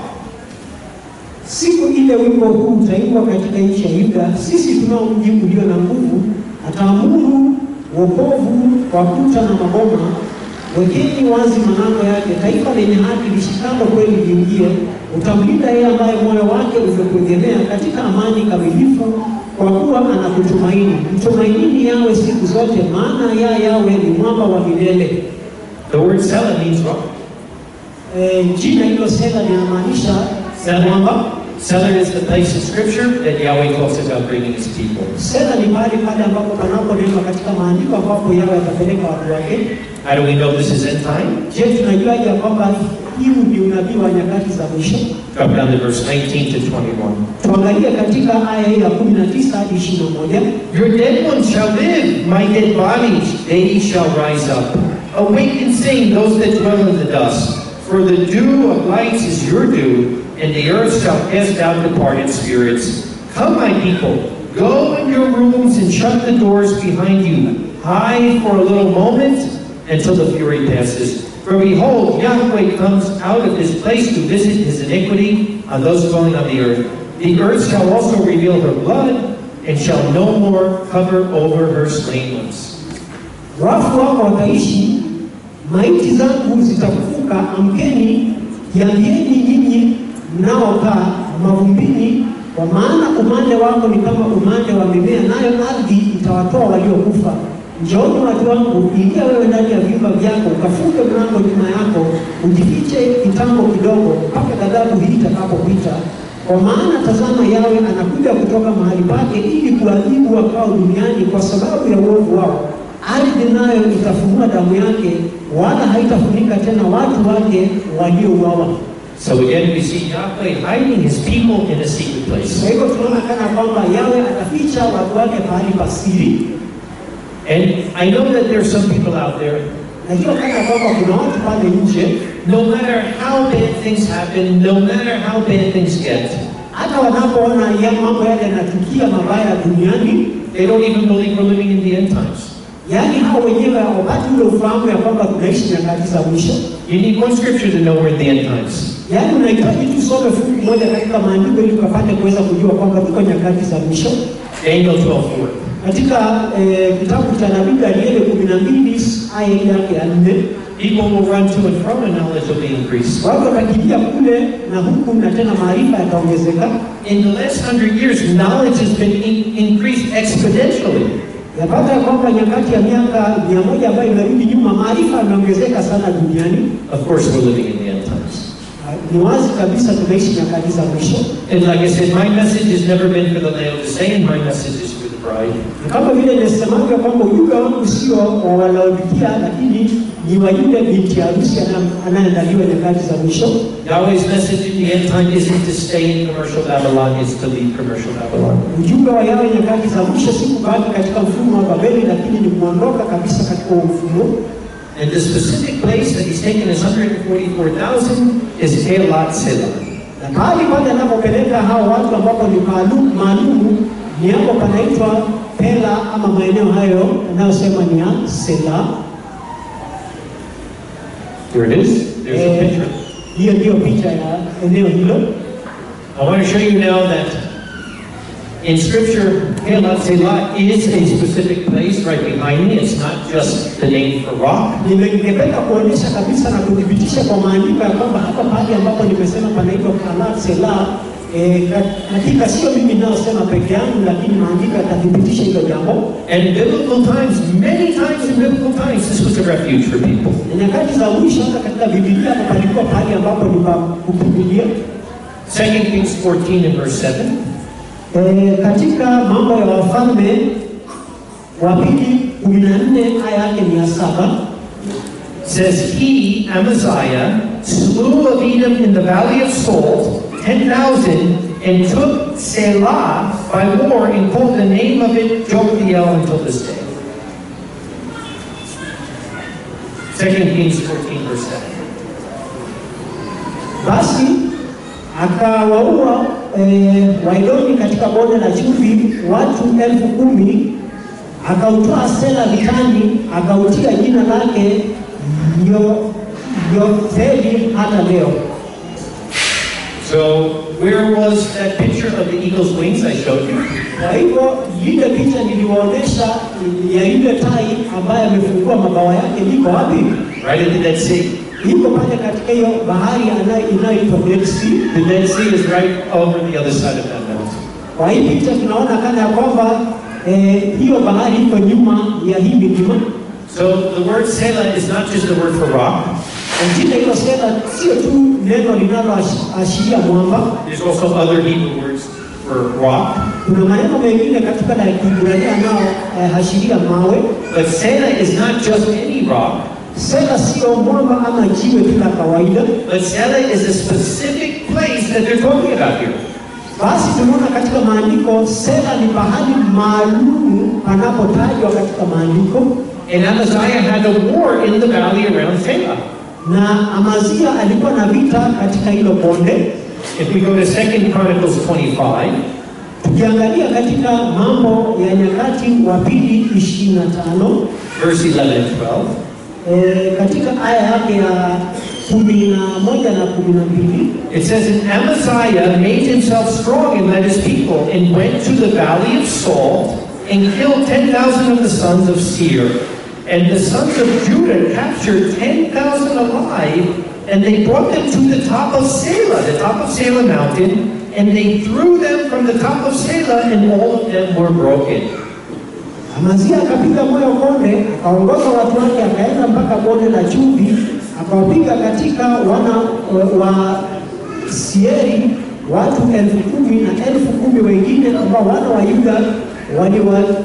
Siku ile wimbo huu utaimbwa katika nchi ya Yuda, sisi tunao mji ulio na nguvu, ataamuru wokovu kwa kuta na maboma. Wekeni wazi malango yake, taifa lenye haki lishikalo kweli liingie. Utamlinda yeye ambaye moyo wake umekuegemea katika amani kamilifu, kwa kuwa anakutumaini. Mtumainini yawe siku zote, maana ya yawe ni mwamba wa milele. The word Selah means rock. E, jina hilo Sela linamaanisha mwamba. Selah is the place in Scripture that Yahweh talks about bringing his people. Sela ni mahali pale ambapo panaponenwa katika maandiko ambapo yawe atapeleka watu wake. How do we know this is end time? Je, tunajuaje ya kwamba huu ni unabii wa nyakati za mwisho? Drop down to verse 19 to 21. Tuangalie katika aya hii ya 19 hadi 21. Your dead ones shall live, my dead bodies, they shall rise up. Awake and sing, those that dwell in the dust. For the dew of lights is your dew, and the earth shall cast out departed spirits. Come, my people, go in your rooms and shut the doors behind you. Hide for a little moment until the fury passes. For behold, Yahweh comes out of his place to visit his iniquity on those dwelling on the earth. The earth shall also reveal her blood, and shall no more cover over her slain ones. Wafu wako wataishi, maiti zangu zitafufuka. Amkeni, jiambieni nyinyi mnaokaa mavumbini, kwa maana umande wako ni kama umande wa mimea, nayo ardhi itawatoa waliokufa. Njooni watu wangu, ingia wewe ndani ya vyumba vyako, ukafunge mlango nyuma yako, ujifiche kitambo kidogo, mpaka ghadhabu hii itakapopita. Kwa maana tazama, yawe anakuja kutoka mahali pake ili kuadhibu wakao duniani kwa sababu ya uovu wao ardhi nayo itafunua damu yake, wala haitafunika tena watu wake waliouawa. So again, we see Yahweh hiding his people in a secret Kwa place. hivyo tunaona kana kwamba Yawe ataficha watu wake pahali pa siri. And I know that there are some people out there, Najua kana kwamba kuna watu pale nje, no matter how bad things happen, no matter how bad things get, hata wanapoona ya mambo yale yanatukia mabaya duniani, they don't even believe we're living in the end times. yaani hao wenyewe hawapati ule ufahamu ya kwamba tunaishi nyakati za mwisho. You need one scripture to know we're in the end times. Yaani unahitaji tu some fungu moja katika maandiko ili ukapate kuweza kujua kwamba tuko nyakati za mwisho. Daniel 12:4. Katika eh, kitabu cha nabii Danieli kumi na mbili aya yake ya nne People will run to and from, and knowledge will be increased. watu watakimbia kule na huku na tena maarifa yataongezeka. In the last hundred years, knowledge has been in- increased exponentially. Yapata ya kwamba nyakati ya miaka mia moja ambayo imerudi nyuma, maarifa yameongezeka sana duniani. Of course, we're living in the end times. Ah, Ni wazi kabisa tunaishi nyakati za mwisho, And like I said, my message has never been for the Laodicean, my message is for the bride. na kama vile nisemavyo kwamba ujumbe wangu sio wa Walaodikia, lakini ni wa yule binti harusi ana- anayeandaliwa nyakati za mwisho. Yahweh's message in the end time isn't to stay in commercial Babylon, it's to leave commercial Babylon. Ujumbe wa Yawe nyakati za mwisho si kubaki katika mfumo wa Babeli, lakini ni kuondoka kabisa katika huo mfumo. And the specific place that he's taken his 144,000 is Elat Selah. Na mahali pale anapopeleka hao watu ambapo ni maalum maalumu ni hapo panaitwa Pela ama maeneo hayo yanayosema ni ya Sela. Here it is. There's a Eh, picture. Hiyo ndiyo picha ya eneo hilo. I want to show you now that in Scripture, Elat Selah is a specific place right behind me. It's not just the name for rock. Nime- Ningependa kuonyesha kabisa na kuthibitisha kwa maandiko ya kwamba hapa pahali ambapo nimesema panaitwa Kalat Sela, eh, ka- hakika sio mimi ninayosema peke yangu, lakini maandiko yatathibitisha hilo jambo. And in biblical times, many times in biblical times, this was a refuge for people. Na nyakati za mwisho hata katika Biblia hapa palikuwa pahali ambapo ni pa kukimbilia. 2 Kings 14 and verse 7. E, katika mambo ya wafalme wa pili kumi na nne aya yake ni ya saba says he, Amaziah, slew of Edom in the valley of Salt, 10,000, and took Selah by war and called the name of it Joktheel until this day. 2 Kings 14, verse 7. basi akawaua e, Waidoni katika bonde la chumvi watu elfu kumi akautoa Sela vitani akautia jina lake Yo- Yotheli hata leo. So, where was that picture of the eagle's wings I showed you? Kwa hivyo ile picha niliwaonyesha ya yule tai ambaye amefungua mabawa yake liko wapi? Right at the Dead Sea. iko pale katika hiyo bahari anayo- inayoitwa Dead Sea. The Dead Sea is right over the other side of that mountain. Kwa hii picha tunaona kana ya kwamba eh, hiyo bahari iko nyuma ya hii milima. So, the word Selah is not just the word for rock. Na Jina hilo Sela sio tu neno linaloashiria mwamba, There's also other Hebrew words for rock. kuna maneno mengine katika la Kiebrania yanayoashiria mawe. But Selah is not just any rock. Sela sio mwamba ama jiwe tu la kawaida, But Selah is a specific place that they're talking about here. basi tunaona katika maandiko Sela ni pahali maalum panapotajwa katika maandiko And Amaziah had a war in the valley around Selah. na Amazia alikuwa na vita katika hilo bonde. If we go to 2 Chronicles 25, Tukiangalia katika mambo ya nyakati wa pili 25 verse 11 and 12, e, katika aya yake ya kumi na moja na kumi na mbili it says, And Amaziah made himself strong and led his people, and went to the valley of Salt, and killed 10,000 of the sons of Seir. And the sons of Judah captured 10,000 alive, and they brought them to the top of Selah, the top of Selah mountain, and they threw them from the top of Selah, and all of them were broken. Amazia akapiga moyo konde, akaongoza watu wake, akaenda mpaka bonde la chumvi, akawapiga katika wana wa Sieri watu elfu kumi na elfu kumi wengine ambao wana wa Yuda waliwachukua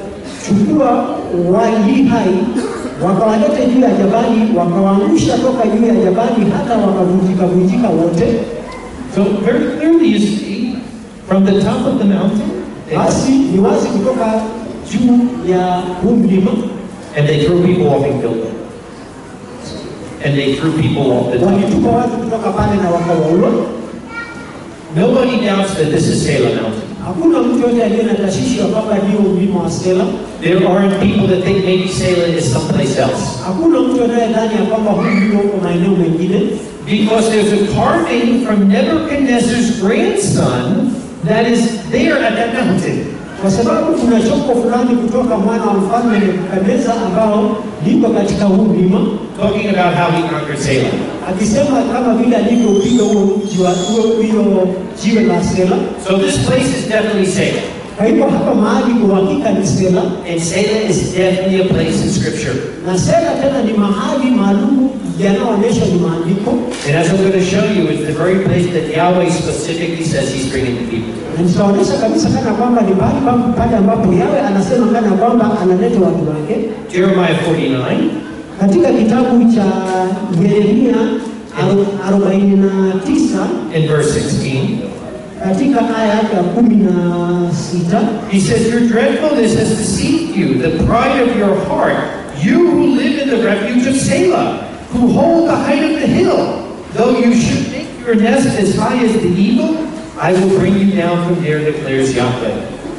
wakachukua walii hai wakawaleta juu ya jabali, wakawaangusha toka juu ya jabali hata wakavunjika vunjika wote. So very clearly you see, from the top of the mountain, they- Basi ni wazi kutoka juu ya huu mlima and they threw people off and killed them. And they threw people off the top. walitupa watu kutoka pale na wakawaua. Nobody doubts that this is Salem Mountain. Hakuna mtu yote aliye na tashwishi ya kwamba ndio mlima wa Sela. There aren't people that think maybe Salem is someplace else. Hakuna mtu anayedhani ya kwamba huu mlima uko maeneo mengine, Because there's a carving from Nebuchadnezzar's grandson that is there at that mountain. kwa sababu kuna chombo fulani kutoka mwana wa mfalme Nebukadneza ambao liko katika huu mlima, Talking about how he conquered Salem. akisema kama vile alivyoupiga huo mji wa huo hilo jiwe la Sela. So this place is definitely Salem. Kwa hivyo hapa mahali kwa hakika ni Sela, And Salem is definitely a place in Scripture. na Sela tena ni mahali maalum yanayoonyeshwa ni maandiko, And as I'm going to show you, it's the very place that Yahweh specifically says he's bringing the people. na nitaonyesha kabisa kana kwamba ni mahali pa- pale ambapo Yawe anasema kana kwamba analeta watu wake. Jeremiah 49, Katika kitabu cha Yeremia aru- arobaini na tisa in verse 16, katika aya yake ya kumi na sita he says, Your dreadfulness has deceived you, the pride of your heart, you who live in the refuge of Selah, who hold the height of the hill. Though you should make your nest as high as the eagle, I will bring you down from there, declares Yahweh.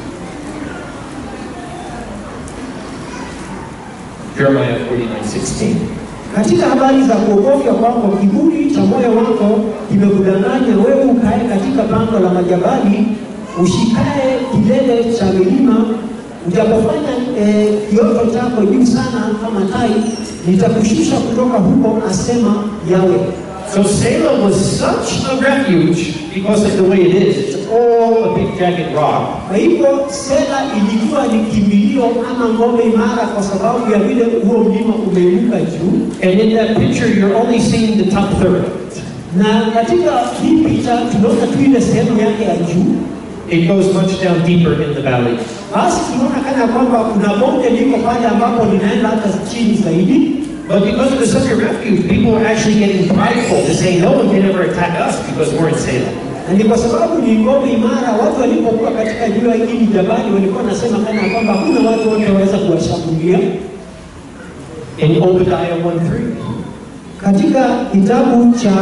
Jeremiah 49, 16. katika habari za kuogofya kwako, kiburi cha moyo wako kimekudanganya wewe, ukae katika pango la majabali, ushikae kilele cha milima, ujapofanya eh, kioto chako juu sana kama tai, nitakushusha kutoka huko, asema Yawe. So Salem was such a refuge because of the way it is. It's all a big jagged rock. Kwa hivyo Sela ilikuwa ni kimbilio ama ngome imara, kwa sababu ya vile huo mlima umeinuka juu, And in that picture, you're only seeing the top third. na katika hii picha tunaona tu ile sehemu yake ya juu. It goes much down deeper in the valley. Basi tunaona kana kwamba kuna bonde liko pale ambapo linaenda hata chini zaidi, But because it was such a refuge, people were actually getting prideful to say no one can ever attack us because we're in Salem. na ni kwa sababu ni ngome imara. Watu walipokuwa katika jua hili jabali, walikuwa nasema kana kwamba hakuna watu wote waweza kuwashambulia. In Obadiah 1:3. Katika kitabu cha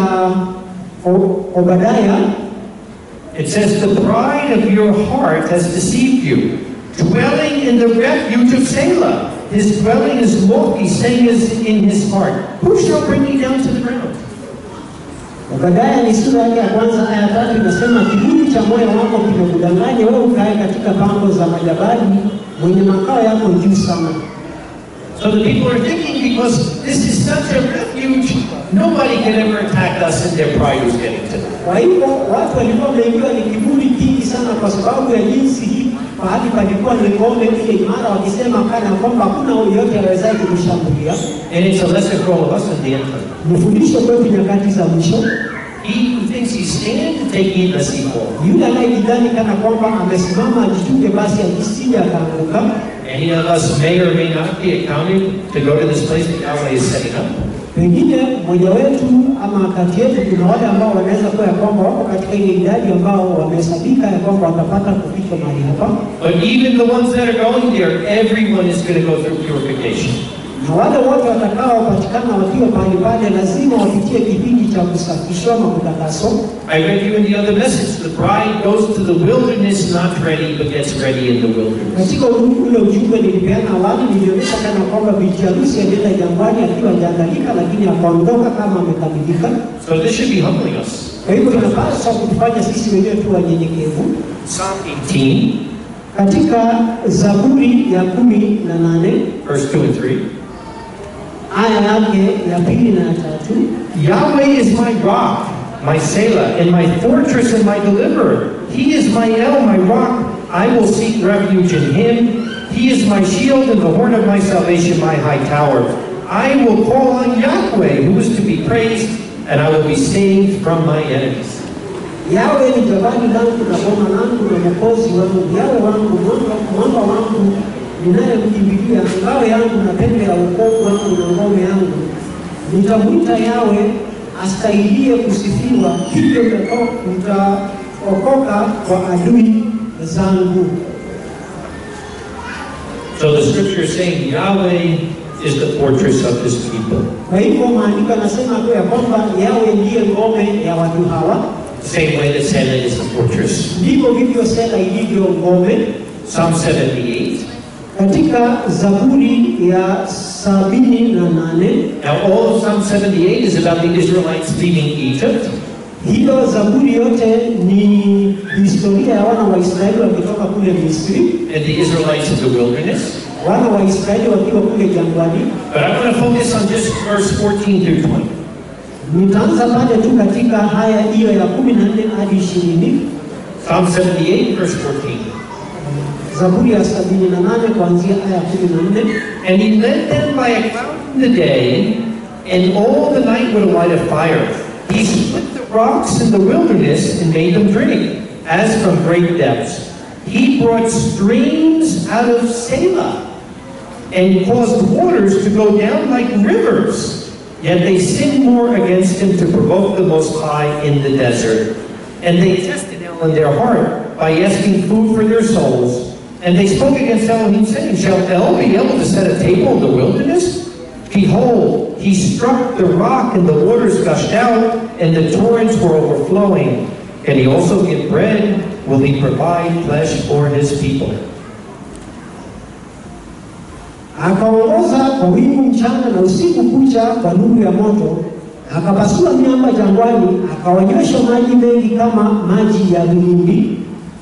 O- Obadaya It says, The pride of your heart has deceived you, dwelling in the refuge of Selah. His dwelling is lofty, saying is in his heart, Who shall bring me down to the ground? Obadaya ni sura yake ya kwanza aya ya tatu inasema, kiburi cha moyo wako kimekudanganya wewe, ukae katika pango za majabali, mwenye makao yako juu sana. So the people are thinking, because this is such a refuge, nobody can ever attack us, and their pride was getting to them. Kwa hivyo watu walikuwa wameingiwa ni kiburi kingi sana, kwa sababu ya jinsi hii pahali palikuwa ni ngome ile imara, wakisema kana kwamba hakuna yeyote awezaye kutushambulia. And it's a lesson for all of us in the end time. Ni fundisho kwetu nyakati za mwisho. He who thinks he stands, take heed lest he fall. Yule anayejidhani kana kwamba amesimama ajichunge, basi ajisije akaanguka. Any of us may or may not be accounted to go to this place that Yahweh is setting up. Pengine mmoja wetu ama kati yetu kuna wale ambao wanaweza kuwa ya kwamba wako katika ile idadi ambao wamehesabika ya kwamba watapata kufika mahali hapa, But even the ones that are going there, everyone is going to go through purification. na wale wote watakaopatikana wakiwa pale pale lazima wapitie kipindi cha kusafishwa na kutakaswa. I read you in the other message. The bride goes to the wilderness not ready, but gets ready in the wilderness. Katika ule ujumbe nilipeana awali, nilionyesha kana kwamba binti harusi alienda jangwani akiwa hajaandalika, lakini akaondoka kama amekamilika. So this should be humbling us. Kwa hivyo inapaswa kutufanya sisi wenyewe tu wanyenyekevu. Psalm 18, Katika Zaburi ya kumi na nane verse 2 and 3. aya yake ya pili na ya tatu Yahweh is my rock, my Selah, and my fortress and my deliverer. He is my El, my rock. I will seek refuge in him. He is my shield and the horn of my salvation, my high tower. I will call on Yahweh, who is to be praised, and I will be saved from my enemies. Yawe ni jabali langu na boma langu na mwokozi wangu, yawe wangu mwamba, mwamba wangu ninayemkimbilia, ngao yangu na pembe ya wokovu wangu na ngome yangu, nitamwita Yawe astahilie kusifiwa, hivyo mtako- mtaokoka kwa adui zangu. So the scripture is saying Yahweh is the fortress of his people. Kwa hivyo maandiko yanasema tu ya kwamba Yawe ndiye ngome ya watu hawa, The same way that Selah is the fortress. ndivyo vivyo Sela ilivyo ngome. Psalm 78. Katika Zaburi ya sabini na nane Now, all of Psalm 78 is about the Israelites leaving Egypt. hiyo Zaburi yote ni historia ya wana wa Israeli wakitoka kule Misri, and the Israelites in the wilderness. wana wa Israeli wakiwa kule jangwani. But I want to focus on just verse 14 through 20. Nitaanza pale tu katika haya hiyo ya kumi na nne hadi ishirini Psalm 78, verse 14. Zaburi ya sabini na nane kuanzia aya ya kumi na nne And he led them by a cloud in the day, and all the night with a light of fire. He split the rocks in the wilderness and made them drink, as from great depths. He brought streams out of Selah, and caused waters to go down like rivers. Yet they sinned more against him to provoke the Most High in the desert. And they tested El in their heart by asking food for their souls. And they spoke against Elohim, saying, Shall El be able to set a table in the wilderness? Behold, he struck the rock, and the waters gushed out, and the torrents were overflowing. Can he also give bread? Will he provide flesh for his people? akaongoza kwa wingu mchana na usiku kucha kwa nuru ya moto, akapasua miamba jangwani, akawanywesha maji mengi kama maji ya vilindi,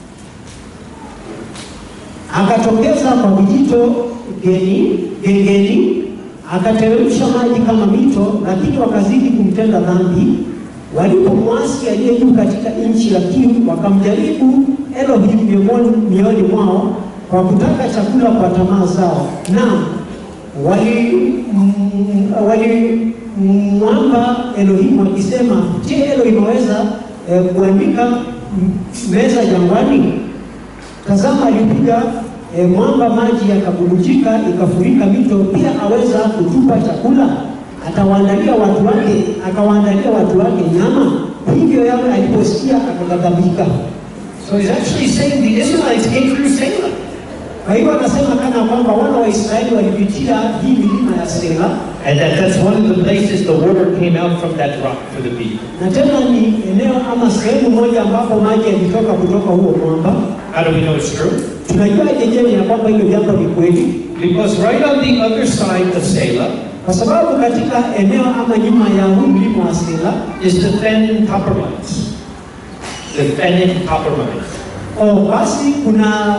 akatokeza kwa vijito geni gengeni, akateremsha maji kama mito, lakini wakazidi kumtenda dhambi. Walipomwasi aliye juu katika nchi ya kiu, wakamjaribu Elohim miongoni mioni mwao kwa kutaka chakula kwa tamaa zao. Naam, wali mm, walimwamba Elohim wakisema, je, Elohim aweza eh, kuandika mm, meza jangwani? Tazama, alipiga e, mwamba, maji yakabubujika, ikafurika mito. Pia aweza kutupa chakula? Atawaandalia watu wake, akawaandalia watu wake nyama. Hivyo Yawe aliposikia akaghadhabika. So he's actually saying the Israelites came through Salem. Kwa hiyo anasema kana kwamba wana wa Israeli walipitia hii milima ya Sela, And that that's one of the places the water came out from that rock for the people. na tena ni eneo ama sehemu moja ambapo maji yalitoka kutoka huo mwamba. How do we know it's true? Tunajua jenyewe ya kwamba hilo jambo ni kweli, Because right on the other side of Selah kwa sababu katika eneo ama nyuma ya huu mlima wa Sela is the Fen copper mines. The Fennin copper mines. Oh, basi kuna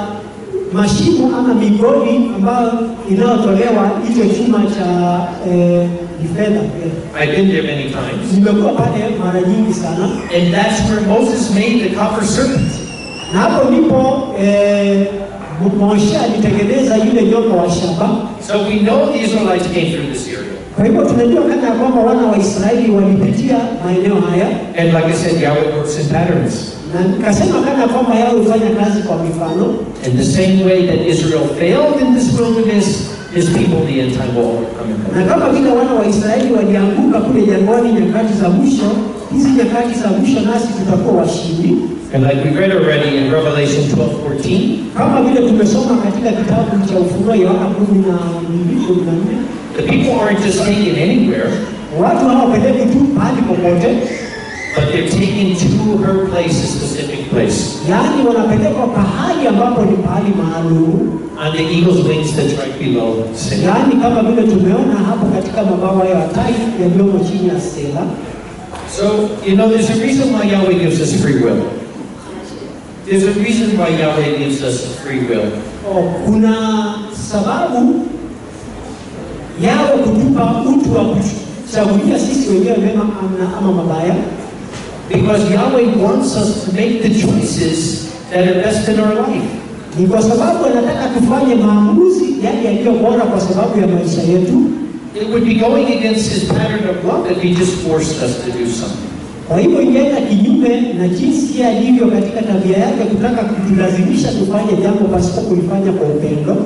mashimo ama migodi ambayo inayotolewa hicho chuma cha eh, ni fedha. eh. I've been there many times. Nimekuwa pale mara nyingi sana, And that's where Moses made the copper serpent. na hapo ndipo eh, Moshe alitengeneza yule nyoka wa shaba. So we know the Israelites came through this area. Kwa hivyo tunajua kana ya kwamba wana wa Israeli walipitia maeneo haya, And like I said, Yahweh works in patterns. na nikasema kana ya kwamba yao hufanya kazi kwa mifano, In the same way that Israel failed in this wilderness, his people in the end time will overcome it. na kama vile wana wa Israeli walianguka kule jangwani nyakati za mwisho, hizi nyakati za mwisho nasi tutakuwa washindi, And like we read already in Revelation 12:14, kama vile tumesoma katika kitabu cha Ufunuo Yohana kumi na mbili kumi na nne the people aren't just taken anywhere, watu hawapeleki tu pahali popote, but they're taken to her place, a specific place, yaani wanapelekwa pahali ambapo ni pahali maalum, on the eagle's wings that's right below Sinai. yaani kama vile tumeona hapo katika mabawa ya tai yaliyomo chini ya Stela. So, you know, there's a reason why Yahweh gives us free will. There's a reason why Yahweh gives us free will. Oh, kuna sababu yawe kutupa utu wa kuchagulia sisi wenyewe mema ama, ama mabaya, Because Yahweh wants us to make the choices that are best in our life. ni kwa sababu anataka tufanye maamuzi yale yaliyo bora kwa sababu ya maisha yetu. It would be going against his pattern of love if he just forced us to do something. Kwa hivyo ingeenda kinyume na jinsi yeye alivyo katika tabia yake, kutaka kutulazimisha tufanye jambo pasipo kulifanya kwa upendo.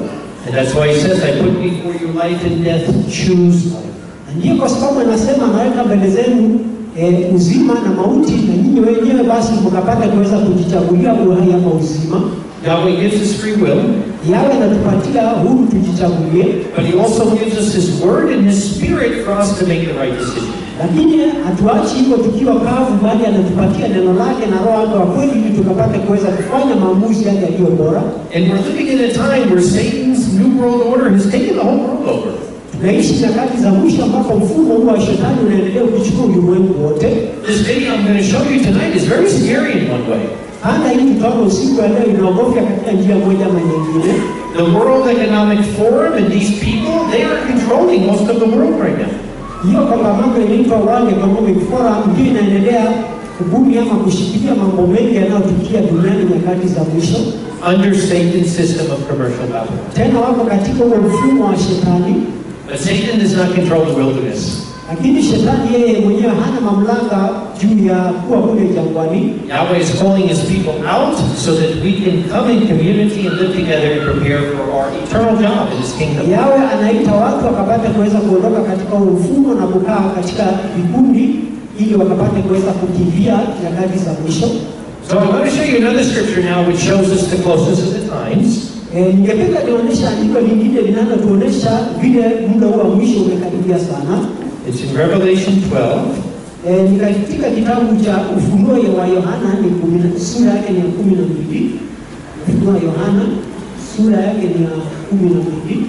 And that's why he says, I put before you life and death, choose life. Na ndiyo kwa sababu anasema anaweka mbele zenu eh, uzima na mauti, na nyinyi wenyewe basi mkapata kuweza kujichagulia uhai ama uzima. Yahweh gives us free will, Yawe anatupatia huru tujichagulie, but he also gives us his word and his spirit for us to make the right decision. lakini hatuachi hivyo tukiwa kavu, bali anatupatia neno lake na roho wake wa kweli, ili tukapate kuweza kufanya maamuzi yale yaliyo bora. And we're living in a time where Satan's new world order has taken the whole world over. Tunaishi nyakati za mwisho ambapo mfumo huu wa shetani unaendelea kuchukua ulimwengu wote. This video I'm going to show you tonight is very scary in one way. Hata hii tutaona usiku wa leo inaogofya katika njia moja ama nyingine. The World Economic Forum and these people, they are controlling most of the world right now. Hiyo kongamano inaitwa World Economic Forum ndio inaendelea kubuni ama kushikilia mambo mengi yanayotukia duniani nyakati za mwisho. under Satan's system of commercial Babylon. Tena wako katika huo mfumo wa shetani, But Satan does not control the wilderness. lakini shetani yeye mwenyewe hana mamlaka juu ya kuwa kule jangwani. Yahweh is calling his people out so that we can come in community and live together and prepare for our eternal job in his kingdom. Yawe anaita watu wakapata kuweza kuondoka katika huo mfumo na kukaa katika vikundi ili wakapate kuweza kukimbia nyakati za mwisho. So I want to show you another scripture now which shows us the closest of the times. E, ningependa nionyesha andiko lingine linalotuonyesha vile muda huu wa mwisho umekaribia sana. It's in Revelation 12. E, ni katika kitabu cha Ufunuo wa Yohana ni kumi na- sura yake ni ya kumi na mbili. Ufunuo wa Yohana sura yake ni ya kumi na mbili.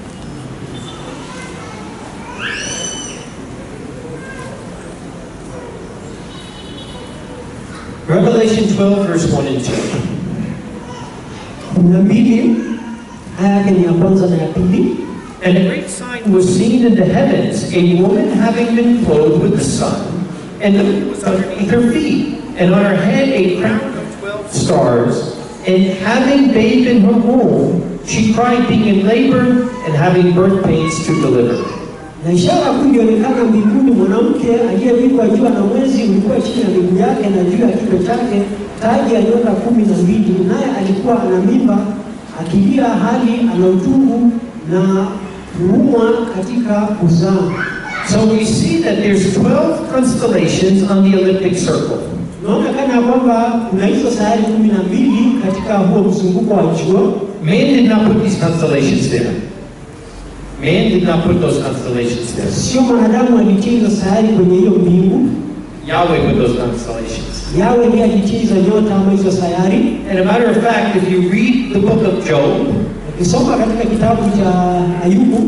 Revelation 12, verse 1 and 2. kumi na mbili aya yake ni ya kwanza na ya pili. And a great sign was seen in the heavens, a woman having been clothed with the sun, and the moon was underneath her feet, and on her head a crown of twelve stars. And having bathed in her womb, she cried, being in labor and having birth pains to deliver. Na ishara kuu ilionekana mbinguni, mwanamke aliyevikwa jua na mwezi ulikuwa chini ya miguu yake, na juu ya kichwa chake taji ya nyota kumi na mbili. Naye alikuwa ana mimba akilia, hali ana utungu na kuumwa katika kuzaa. So we see that there's 12 constellations on the elliptic circle. Tunaona kana kwamba kuna hizo sayari kumi na mbili katika huo mzunguko wa jua. Man did not put these constellations there. Man did not put those constellations there. Sio mwanadamu alitia hizo sayari kwenye hiyo mbingu, Yahweh put those constellations. yawe ndiye alitia hizo nyota ama hizo sayari. And a matter of fact, if you read the book of Job, Ukisoma katika kitabu cha Ayubu,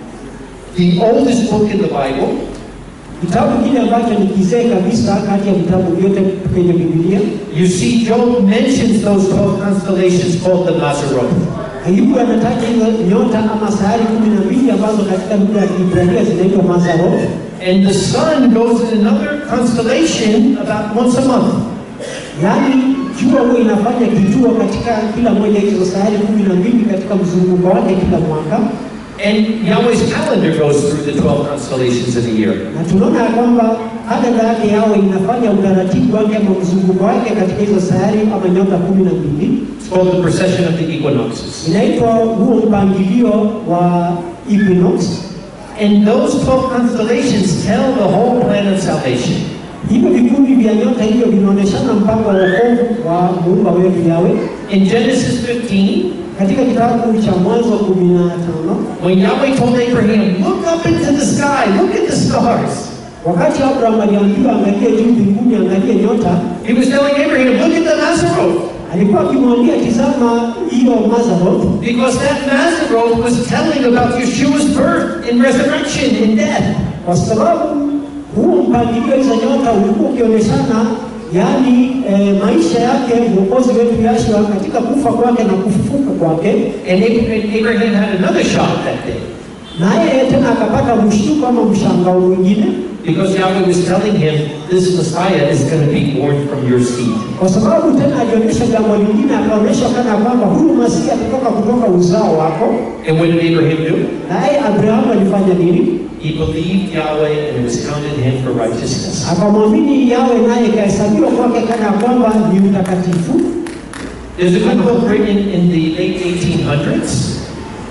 the oldest book in the Bible, kitabu kile ambacho ni kizee kabisa kati ya vitabu vyote kwenye Biblia, you see Job mentions those 12 constellations called the Maseroth. Ayubu anataja hizo nyota ama sayari kumi na mbili ambazo katika lugha ya Kiebrania zinaitwa Mazarot, And the sun goes in another constellation about once a month. yaani jua huwa inafanya kituo katika kila moja ya hizo sayari kumi na mbili katika mzunguko wake kila mwaka, And Yahweh's calendar goes through the 12 constellations of the year. na tunaona ya kwamba kalenda yake yawe inafanya utaratibu wake ama mzunguko wake katika hizo sayari ama nyota kumi na mbili. It's called the precession of the equinoxes. Inaitwa huo mpangilio wa equinox. And those 12 constellations tell the whole plan of salvation. Hivyo vikundi vya nyota hivyo vinaonyeshana mpango wa wokovu wa muumba wetu Yawe. In Genesis 15, Katika kitabu cha Mwanzo kumi na tano when Yahweh told Abraham, look up into the sky, look at the stars. wakati Abraham aliambiwa angalie juu mbinguni, angalie nyota, He was telling Abraham, look at the Maseroth. alikuwa akimwambia tizama hiyo Mazaroth, Because that Maseroth was telling about Yeshua's birth and resurrection and death. kwa sababu huo mpangilio hizo nyota ulikuwa ukionyeshana yaani eh, maisha yake mwokozi wetu Yashua katika kufa kwake na kufufuka kwake, And Abraham Abraham had another shock that day. naye tena akapata mshtuko ama mshangao mwingine Because Yahweh was telling him, this Messiah is going to be born from your seed. kwa sababu tena alionyesha jambo lingine, akaonyesha kana kwamba huyu Masihi atatoka kutoka uzao wako. And what did Abraham do? Naye Abrahamu alifanya nini? He believed Yahweh and it was counted him for righteousness. Akamwamini Yawe, naye ikahesabiwa kwake kana kwamba ni mtakatifu. There's a good book written in the late 1800s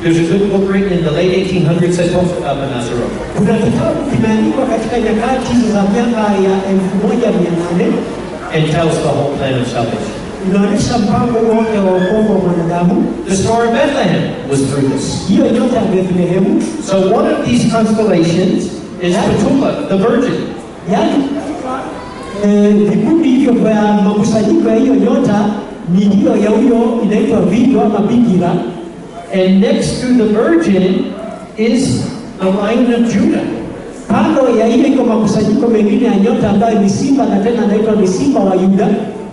There's a good book written in the late 1800s that talks about Manasarok. Kuna kitabu kimeandikwa katika nyakati hizo za miaka ya elfu moja mia nane and tells the whole plan of salvation. inaonyesha mpango wote wa wokovu wa mwanadamu. The Star of Bethlehem was through this. Hiyo nyota ya Bethlehemu, So one of these constellations is Petula, the Virgin. yaani eh, vikundi hivyo vya makusanyiko ya hiyo nyota ni hiyo ya huyo inaitwa Vindo ama Bikira, And next to the Virgin is the Lion of Judah. kando ya hiyo iko makusanyiko mengine ya nyota ambayo ni simba na tena anaitwa ni simba wa Yuda.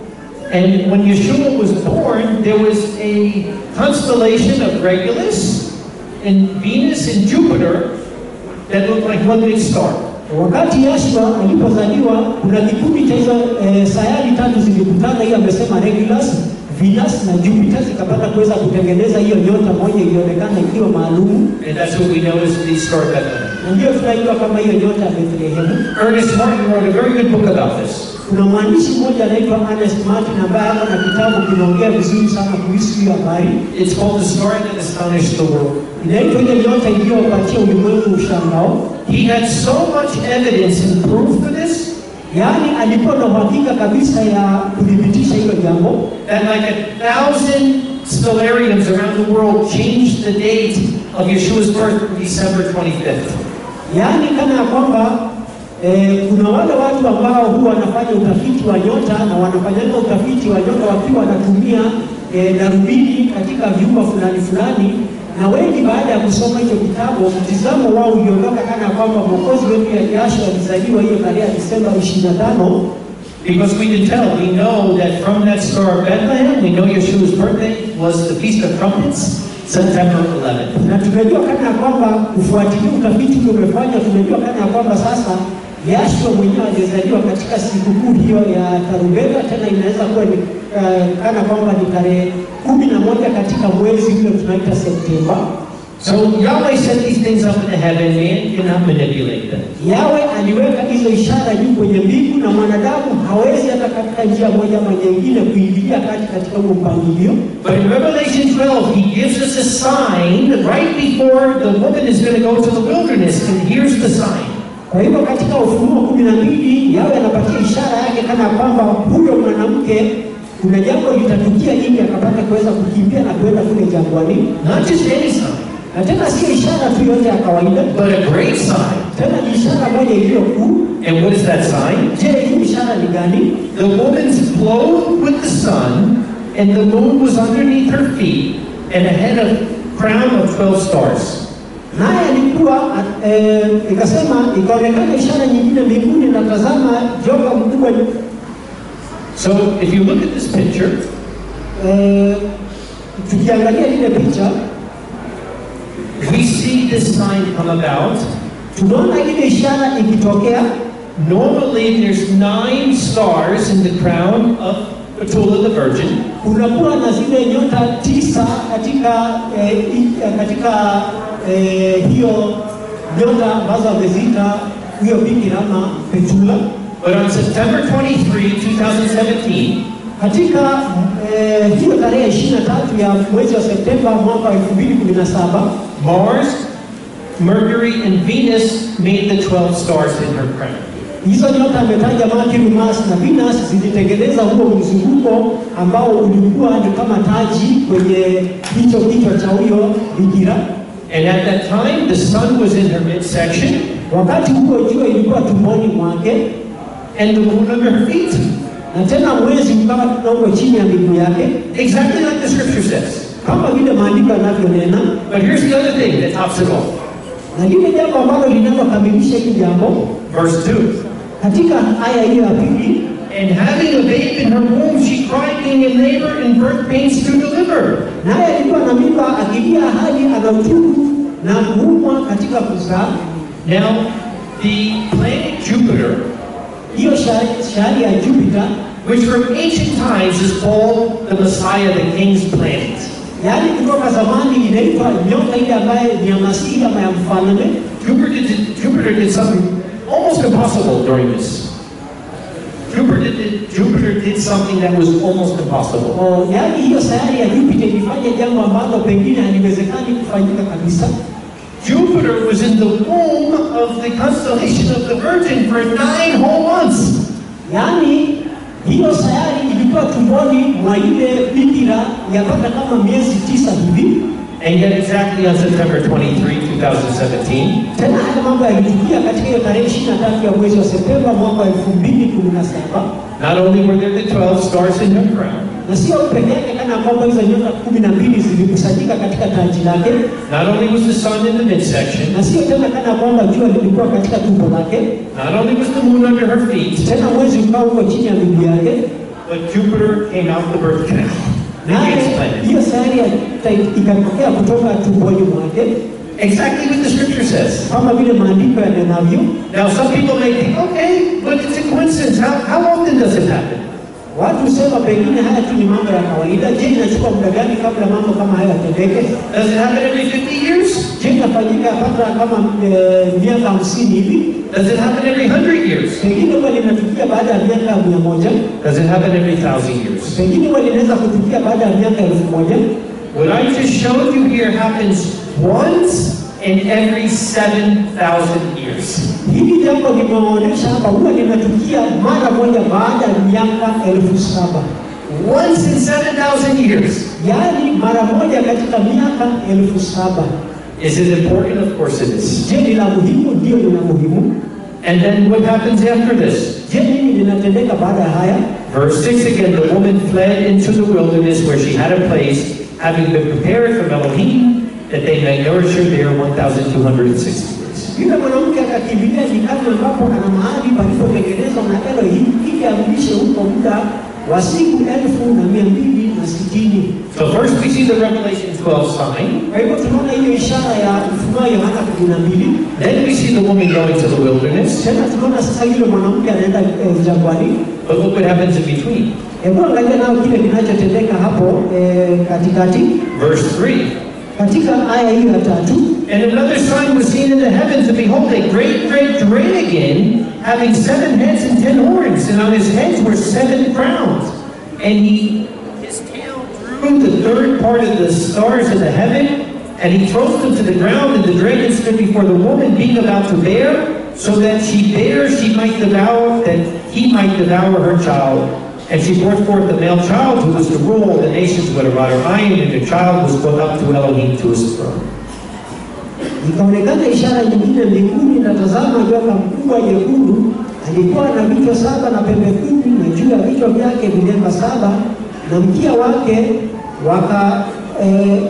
And when Yeshua was born, there was a constellation of Regulus and Venus and Jupiter that looked like one big star. Wakati Yashua alipozaliwa kuna kikundi cha hizo eh, sayari tatu zilikutana, hiyo amesema Regulus, Venus na Jupiter zikapata kuweza kutengeneza hiyo nyota moja ilionekana ikiwa maalumu, And that's what we know as the Star of Bethlehem. na ndiyo tunaijua kama hiyo nyota ya Bethlehemu. Ernest Martin wrote a very good book about this. Kuna mwandishi mmoja anaitwa Ernest Martin ambaye ako na kitabu kinaongea vizuri sana kuhusu hiyo habari, It's called The Star That Astonished the World. inaitwa ile nyota iliyopatia ulimwengu ushangao. He had so much evidence and proof for this Yaani alikuwa na uhakika kabisa ya kuthibitisha hilo jambo that like a thousand stellariums around the world changed the date of Yeshua's birth from December 25th. Yaani kana ya kwamba eh, kuna wale watu ambao huwa wanafanya utafiti wa nyota na wanafanyanga utafiti wa nyota wakiwa wanatumia eh, darubini katika vyumba fulani fulani, na wengi baada ya kusoma hicho kitabu mtizamo wao uliondoka kana ya kwamba mwokozi wetu ya jasho alizaliwa hiyo tarehe ya Disemba 25 Because we can tell, we know that from that star of Bethlehem, we know Yeshua's birthday was the Feast of Trumpets, September 11th. na tunajua kana ya kwamba kufuatilia utafiti ule umefanywa, tunajua kana ya kwamba sasa Yashua mwenyewe alizaliwa katika sikukuu hiyo ya tarumbeta, tena inaweza kuwa ni uh, kana kwamba ni tarehe kumi na moja katika mwezi ule tunaita Septemba. So Yahweh set these things up in the heaven, man cannot manipulate them. Yawe aliweka hizo ishara juu kwenye mbingu, na mwanadamu hawezi hata katika njia moja ama nyingine kuingilia kati katika huo mpangilio. But in Revelation 12, he gives us a sign right before the woman is going to go to the wilderness, and here's the sign. Kwa hivyo katika Ufunuo kumi na mbili Yawe anapatia ishara yake kana kwamba huyo mwanamke kuna jambo litatukia ili akapata kuweza kukimbia na kuenda kule jangwani, Not just any sign, na tena sio ishara tu yote ya kawaida, but a great sign. tena ni ishara moja iliyo kuu. And what is that sign? Je, hii ishara ni gani? The woman's clothed with the sun, and the moon was underneath her feet, and a head of crown of 12 stars. Naye alikuwa eh, ikasema, ikaonekana ishara nyingine mbinguni, na tazama joka mkubwa. So if you look at this picture, Eh, tukiangalia ile picha we see this sign come about. tunaona ile ishara ikitokea Normally, there's nine stars in the crown of Petula the Virgin. kunakuwa na zile nyota tisa katika eh, i- eh, katika eh, hiyo nyota ambazo ameziita huyo bikira ama Petula. But on September 23, 2017, Katika eh, hiyo tarehe 23 ya mwezi wa Septemba mwaka wa 2017 Mars, Mercury, and Venus made the 12 stars in her crown. hizo nyota ametaja Mercury, Mars na Venus zilitengeneza huo mzunguko ambao ulikuwa ni kama taji kwenye hicho kichwa cha huyo bikira. And at that time, the sun was in her midsection, Wakati huo jua ilikuwa tumboni mwake and the moon under her feet. na tena mwezi ukawa kidogo chini ya miguu yake, Exactly like the scripture says. kama vile maandiko yanavyonena. But here's the other thing that tops it off. Na lile jambo ambalo linalokamilisha hili jambo Verse 2. katika aya hiyo ya pili, And having a babe in her womb, she cried, being in labor and birth pains to deliver. naye alikuwa na mimba akilia hali ana uchungu na kuumwa katika kuzaa. Now, the planet Jupiter, Hiyo sha- shahari ya Jupiter, which from ancient times is called the Messiah, the king's planet. yaani kutoka zamani inaitwa nyota ile ambaye ni ya Masihi ama ya mfalme. Jupiter did, Jupiter did something almost impossible during this. Jupiter did, Jupiter did something that was almost impossible. O, yaani hiyo sayari ya Jupiter ilifanya jambo ambalo pengine haliwezekani kufanyika kabisa. Jupiter was in the womb of the constellation of the Virgin for nine whole months. Yaani hiyo sayari ilikuwa tumboni mwa ile bikira yapata kama miezi tisa hivi. And yet exactly on September 23, 2017, Tena haya mambo yalitukia katika hiyo tarehe 23 ya mwezi wa Septemba mwaka wa 2017, not only were there the 12 stars in her crown, na sio peke yake kana kwamba hizo nyota kumi na mbili zilikusanyika katika taji lake, not only was the sun in the midsection, na sio tena kana kwamba jua lilikuwa katika tumbo lake, not only was the moon under her feet, tena mwezi ukawa uko chini ya miguu yake, but Jupiter came out the birth canal. Let me naye explain it. hiyo sayari ya ta- ikatokea kutoka tumboni mwake, Exactly what the scripture says. kama vile maandiko yanenavyo. Now, some people may think, okay, but it's a coincidence. How, how often does it happen? Watu husema pengine haya tu ni mambo ya kawaida. Je, inachukua muda gani kabla mambo kama haya yatendeke? Does it happen every 50 years? Je, inafanyika hata kama eh, miaka hamsini hivi? Does it happen every 100 years? Pengine huwa linatukia baada ya miaka mia moja, Does it happen every 1,000 years? pengine huwa linaweza kutukia baada ya miaka elfu moja. What I just showed you here happens once in every 7,000 years. Hili jambo limeonyesha hapa huwa linatukia mara moja baada ya miaka elfu saba Once in 7,000 years. yaani mara moja katika miaka elfu saba. Is it important? Of course it is. Je, ni la muhimu? Ndio, ni la muhimu. And then what happens after this? Je, nini linatendeka baada ya haya? Verse 6 again, the woman fled into the wilderness where she had a place, having been prepared from Elohim, that they may nourish her there 1,260 days. Yule mwanamke akakimbilia nyikani ambapo ana mahali palipotengenezwa na Elohim ili amlishe huko muda wa siku elfu na mia mbili na sitini. So first we see the Revelation 12 sign, Kwa hivyo tunaona hiyo ishara ya Ufunuo Yohana kumi na mbili. then we see the woman going to the wilderness, Tena tunaona sasa yule mwanamke anaenda eh, jangwani. but look what happens in between. Hebu angalia nao kile kinachotendeka hapo eh, katikati Verse 3, katika aya hiyo ya tatu. And another sign was seen in the heavens, and behold, a great red dragon, having seven heads and ten horns, and on his heads were seven crowns. And he, his tail drew the third part of the stars of the heaven, and he thrust them to the ground, and the dragon stood before the woman, being about to bear, so that she bare, she might devour, that he might devour her child. And she brought forth a male child who was to rule all the nations with a rod of iron, and the child was brought up to Elohim to his throne. Ikaonekana ishara nyingine mbinguni, na tazama, joka mkubwa jekundu alikuwa na vichwa saba na pembe kumi, na juu ya vichwa vyake vilemba saba, na mkia wake waka eh,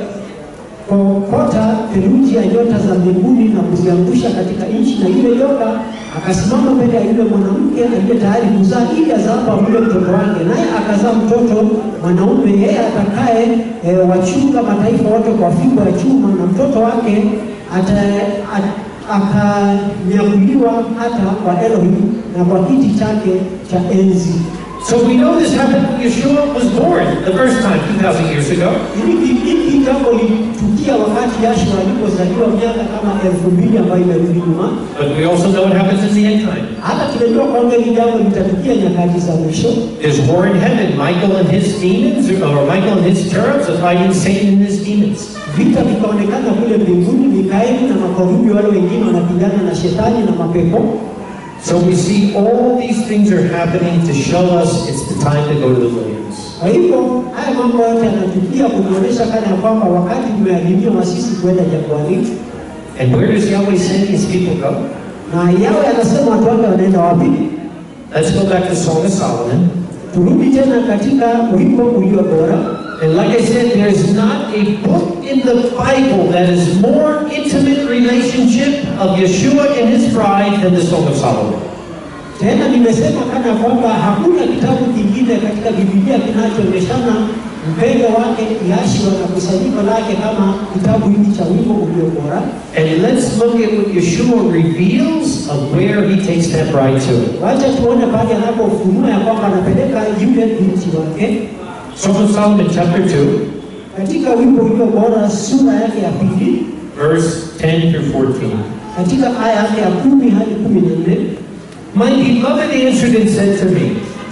kokota theluji ya nyota za mbinguni na kuziangusha katika nchi. Na yule joka akasimama mbele ya yule mwanamke aliye tayari kuzaa, ili azapo amule mtoto wake, naye akazaa mtoto mwanaume, yeye atakaye e, wachunga mataifa wote kwa fimbo ya chuma, na mtoto wake ata- a- akanyakuliwa hata kwa Elohim na kwa kiti chake cha enzi. So we know this happened when Yeshua was born the first time 2,000 years ago. Hili hili jambo lilitukia wakati Yashua alipozaliwa miaka kama elfu mbili ambayo imerudi nyuma. But we also know what happens in the end time. Hata tunajua kwamba hili jambo litatukia nyakati za mwisho. There's war in heaven. Michael and his demons, or Michael and his cherubs are fighting Satan and his demons. Vita vikaonekana kule mbinguni, Mikaeli na makerubi wale wengine wanapigana na shetani na mapepo. So we see all these things are happening to show us it's the time to go to the wilderness. Kwa hivyo haya mambo yote yanatukia kutuonyesha kana ya kwamba wakati umeadhimiwa sisi kwenda jangwani, And where does Yahweh send his people go? na yawe anasema watu wake wanaenda wapi? Let's go back to Song of Solomon. Turudi tena katika wimbo ulio bora. And like I said, there's not a book in the Bible that is more intimate relationship of Yeshua and his bride than the Song of Solomon. Tena nimesema kana kwamba hakuna kitabu kingine katika Biblia kinachoonyeshana mpendo wake Yashua na kusanyiko lake kama kitabu hiki cha wimbo ulio bora. And let's look at what Yeshua reveals of where he takes that bride to. Wacha tuone pale anapofunua ya kwamba anapeleka yule binti wake Song of Solomon, chapter 2, katika wimbo ulio bora, sura yake ya pili, verse 10 through 14. katika aya yake ya kumi hadi kumi na nne. My beloved answered and said to me,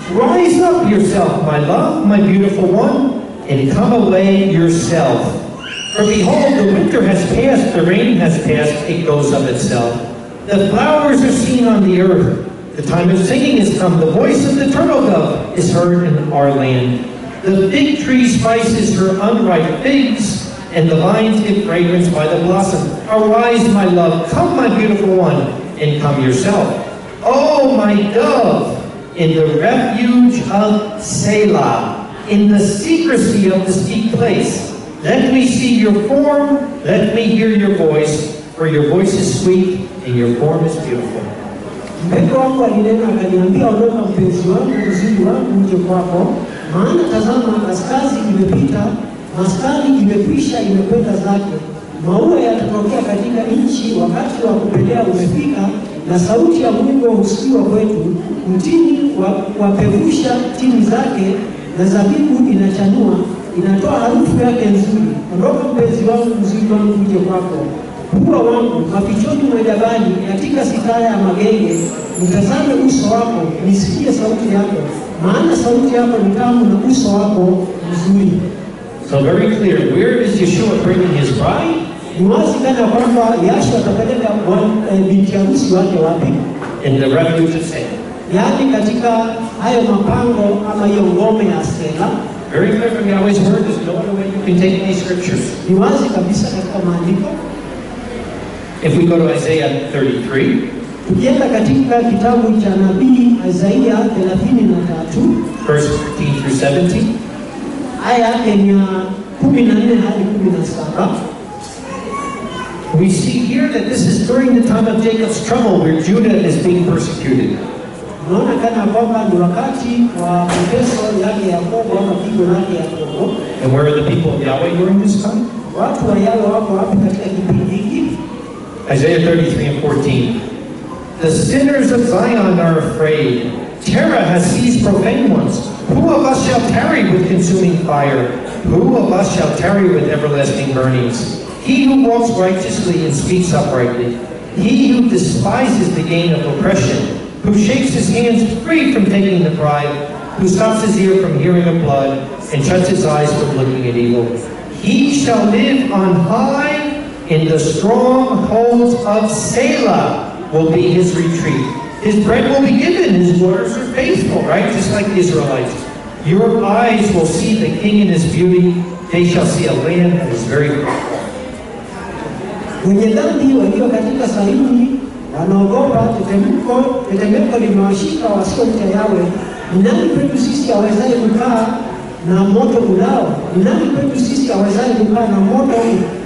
Rise up yourself, my love, my beautiful one, and come away yourself. For behold, the winter has passed, the rain has passed, it goes of itself. The flowers are seen on the earth. The time of singing is come. The voice of the turtle dove is heard in our land. The fig tree spices her unripe figs, and the vines give fragrance by the blossom. Arise, my love, come, my beautiful one, and come yourself. Oh, my dove, in the refuge of Selah, in the secrecy of the steep place. Let me see your form, let me hear your voice, for your voice is sweet and your form is beautiful. Mpendwa wangu alinena akaniambia, ondoka mpenzi wangu, uzuri wangu uje kwako, maana tazama, kaskazi imepita, maskani imekwisha, imekwenda zake. Maua yatatokea katika nchi, wakati wa kupendea umefika, na sauti ya mwingo husikiwa kwetu. Mtini wa- wapevusha tini zake, na zabibu inachanua, inatoa harufu yake nzuri. Ondoka mpenzi wangu, uzuri wangu uje kwako Mbwa wangu mafichoni mwa jabali, katika sitara ya magenge, nitazame uso wako, nisikie sauti yako, maana sauti yako ni tamu na uso wako mzuri. So very clear, where is Yeshua bringing his bride? Ni wazi kana kwamba Yashu atapeleka bwan- eh, binti harusi wake wapi? In the refuge of Salem. Yaani katika hayo mapango ama hiyo ngome ya Stela. Very clear from Yahweh's word, there's no other way you can take these scriptures. Ni wazi kabisa katika maandiko. If we go to Isaiah 33, Tukienda katika kitabu cha nabii Isaiah 33 verse 15 through 17, aya yake ni ya kumi na nne hadi kumi na saba. we see here that this is during the time of Jacob's trouble where Judah is being persecuted. Unaona kana kwamba ni wakati wa mateso yake Yakobo ama pigo lake Yakobo. And where are the people of Yahweh during this time? Watu wa Yawe wako wapi katika kipindi hiki? Isaiah 33 and 14. The sinners of Zion are afraid. Terror has seized profane ones. Who of us shall tarry with consuming fire? Who of us shall tarry with everlasting burnings? He who walks righteously and speaks uprightly. He who despises the gain of oppression. Who shakes his hands free from taking the bribe. Who stops his ear from hearing of blood and shuts his eyes from looking at evil. He shall live on high in the strongholds of Selah will be his retreat. His bread will be given, his waters are faithful, right? Just like the Israelites. Your eyes will see the king in his beauty. They shall see a land that is very fruitful. Wenye dhambi walio katika Sayuni wanaogopa tetemeko, tetemeko limewashika wasiomcha Yawe. Ni nani kwetu sisi awezaye kukaa na moto ulao? Ni nani kwetu sisi awezaye kukaa na moto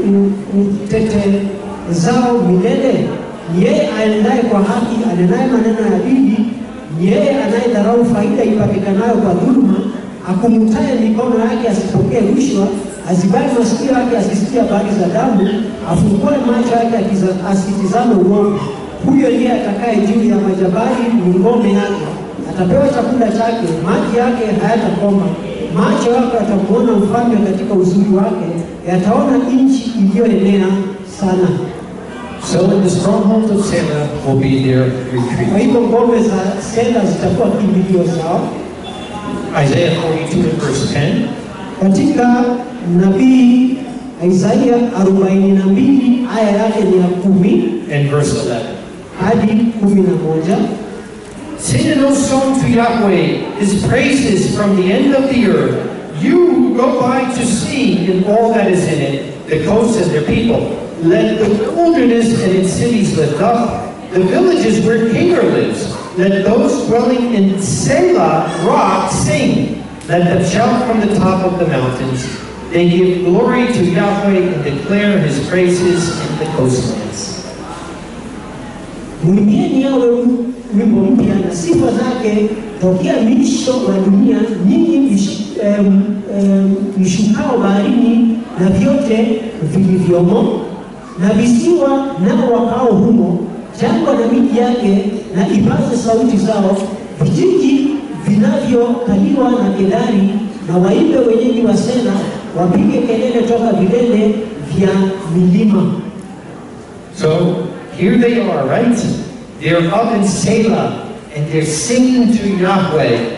utetezao milele? Ni yeye aendaye kwa haki, anenaye maneno ya dini, ni yeye anayedharau faida ipatikanayo kwa dhuluma, akumutaye mikono yake asipokee rushwa, azibali masikio yake asisikie habari za damu, afungue macho yake akiza- asitizame uovu. Huyo ndiye atakaye juu ya majabali, ni ngome yake, atapewa chakula chake, maji yake hayatakoma. Macho yake atamuona mfalme katika uzuri wake, yataona nchi iliyoenea sana. So in the strongholds of Selah will be their Kwa retreat. hivyo ngome za Sela zitakuwa kimbilio zao. Isaiah 42 and verse 10. Katika nabii Isaia 42 aya yake ni ya kumi and verse 11. hadi kumi na moja. Sing an old song to Yahweh, his praises from the end of the earth. You who go by to see in all that is in it, the coasts and their people. Let the wilderness and its cities lift up, the villages where Kedar lives. Let those dwelling in Selah rock sing. Let them shout from the top of the mountains. They give glory to Yahweh and declare his praises in the coastlands. Mwimbieni yawe wimbo mpya na sifa zake tokea miisho wa dunia, nyinyi mish- em, em, mshukao baharini na vyote vilivyomo, na visiwa nao wakao humo, jangwa na miji yake, na ipaze sauti zao, vijiji vinavyokaliwa na Kedari, na waimbe wenyeji wa Sela, wapige kelele toka vilele vya milima. So here they are, right? They're up in Selah and they're singing to Yahweh.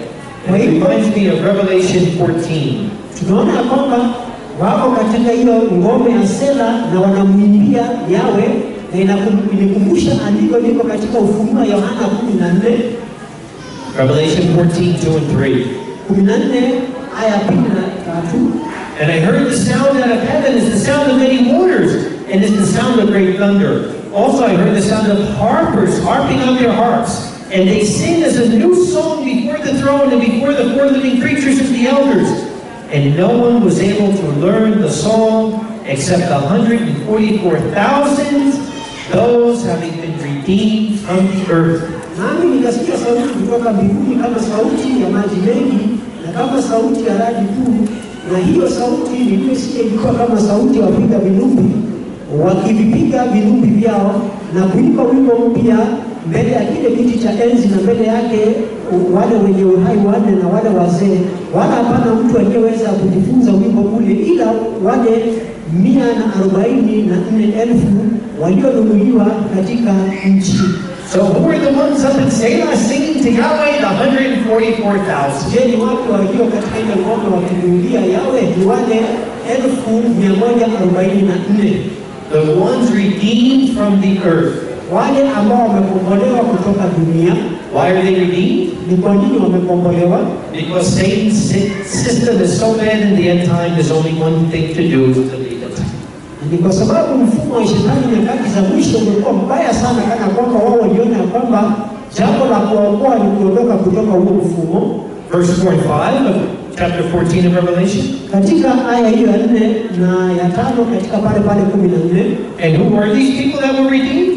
And it reminds me of Revelation 14. tunaona ya kwamba wako katika hiyo ngome ya Sela na wanamwimbia Yawe, na inakum- inikumbusha andiko liko katika Ufunuo Yohana kumi na nne Revelation 14, 2 and 3. kumi na nne aya ya pili na tatu And I heard the sound out of heaven as the sound of many waters, and as the sound of great thunder. Also I heard the sound of harpers harping on their harps, and they sing as a new song before the throne and before the four living creatures and the elders. And no one was able to learn the song except 144,000, those having been redeemed from the earth. nami nikasikia sauti kutoka mbinguni kama sauti ya maji mengi na kama sauti ya radi kuu, na hiyo sauti niliyosikia ilikuwa kama sauti ya wapiga vilumbi wakivipiga vilumbi vyao na kuimba wimbo mpya mbele ya kile kiti cha enzi na mbele yake wale wenye uhai wanne na wale wazee, wala hapana mtu aliyeweza kujifunza wimbo ule ila wale mia na arobaini na nne elfu walionunuliwa katika nchi. So who are the ones up in Selah singing to Yahweh? The 144,000. Je, ni watu walio katika ile ngome wakimuulia Yawe? Ni wale elfu mia moja arobaini na nne The ones redeemed from the earth. wale ambao wamekombolewa kutoka dunia. Why are they redeemed? Ni kwa nini wamekombolewa? Because Satan's sy- system is so bad in the end time, there's only one thing to do is to leave it. Ni kwa sababu mfumo wa shetani nyakati za mwisho umekuwa mbaya sana, kana kwamba wao waliona ya kwamba jambo la kuwaokoa ni kuondoka kutoka huo mfumo. Verse 4 and 5 of chapter 14 of Revelation. Katika aya hiyo ya nne na ya tano katika pale pale kumi na nne And who are these people that were redeemed?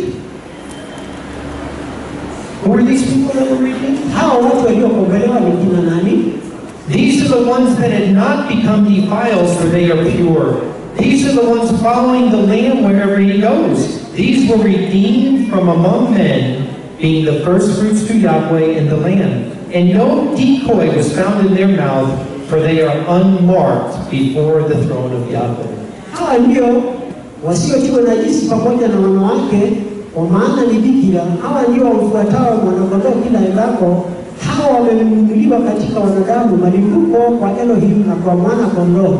Who are these people that were redeemed? hao watu waliokombolewa ni kina nani? These are the ones that had not become defiled, for they are pure. These are the ones following the Lamb wherever he goes. These were redeemed from among men, being the first fruits to Yahweh and the Lamb. And no decoy was found in their mouth, for they are unmarked before the throne of Yahweh. Hawa ndio wasiotiwa najisi pamoja na wanawake, kwa maana ni bikira. Hawa ndio wamfuatao mwanakondoo kila endapo. Hawa wamenunuliwa katika wanadamu malimbuko kwa Elohim na kwa mwana kondoo,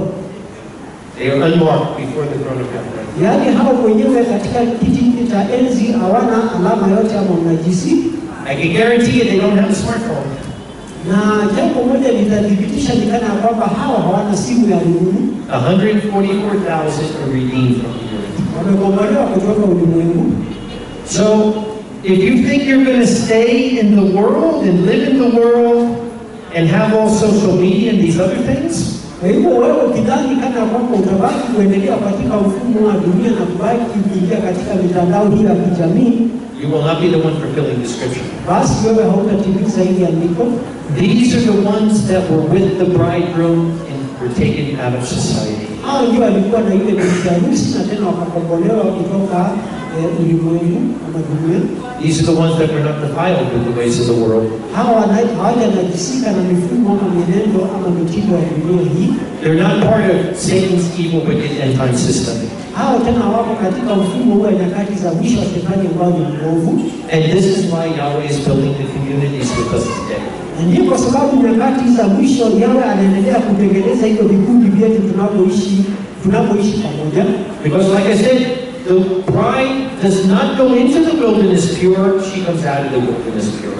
They are unmarked before the throne of Yahweh. yaani hao wenyewe katika kiti hiki cha enzi hawana alama yote ama unajisi. I can guarantee you they don't have a smartphone. Na jambo moja litathibitisha ni kana ya kwamba hawa hawana simu ya rununu, 144,000 are redeemed from the earth. wamekombolewa kutoka ulimwengu. So, if you think you're going to stay in the world and live in the world and have all social media and these other things, Kwa hivyo wewe ukidhani kana kwamba utabaki kuendelea katika mfumo wa dunia na kubaki kuingia katika mitandao hii ya kijamii, you will not be the one fulfilling the scripture. basi wewe hautatimiza hili andiko. These are the ones that were with the bridegroom and were taken out of society. Hao ndio walikuwa na ile bibi harusi na tena wakakombolewa kutoka eh, ulimwengu ama dunia. These are the ones that were not defiled with the ways of the world. Hawa wana- hawajanajisika na mifumo ama mienendo ama mitindo ya dunia hii. They're not part of Satan's evil, wicked end time system. Hao tena wako katika mfumo huu wa nyakati za mwisho wa shetani ambao ni mwovu, And this is why Yahweh is building the communities with us today. na ndio kwa sababu nyakati za mwisho yawe anaendelea kutengeneza hivyo vikundi vyetu tunavyoishi tunapoishi pamoja. Because like I said, the bride does not go into the wilderness pure, she comes out of the wilderness pure.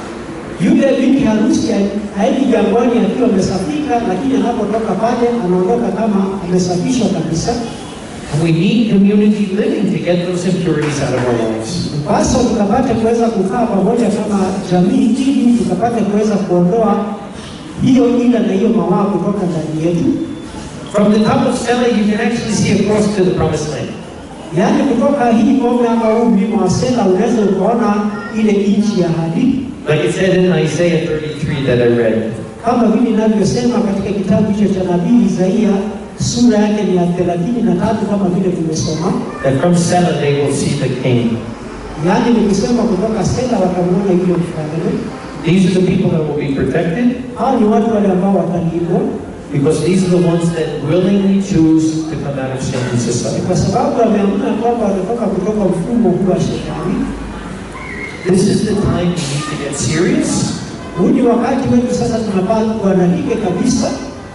Yule binti harusi haendi jangwani akiwa amesafika, lakini anapotoka pale anaondoka kama amesafishwa kabisa. And we need community living to get those impurities out of our lives. Basi tukapate kuweza kukaa pamoja kama jamii, ili tukapate kuweza kuondoa hiyo ila na hiyo mawaa kutoka ndani yetu, From the top of Stella, you can actually see across to the promised land. yaani kutoka hii ngome ama huu mlima wa Sela unaweza ukaona ile nchi ya ahadi, Like it said in Isaiah 33 that I read. kama vile inavyosema katika kitabu hicho cha nabii Isaia sura yake ni ya thelathini na tatu kama vile tumesoma. That from Stella they will see the king. Yaani nikisema kutoka Sela watamwona yule mfalme. These are the people that will be protected Hao ni watu wale ambao watalindwa, because these are the ones that willingly choose to come out of sin and Ni society. kwa sababu wameamua kwamba wanatoka kutoka mfumo huu wa shetani. This is the time we need to get serious Huu ni wakati wetu sasa, tunapaa kuanalike kabisa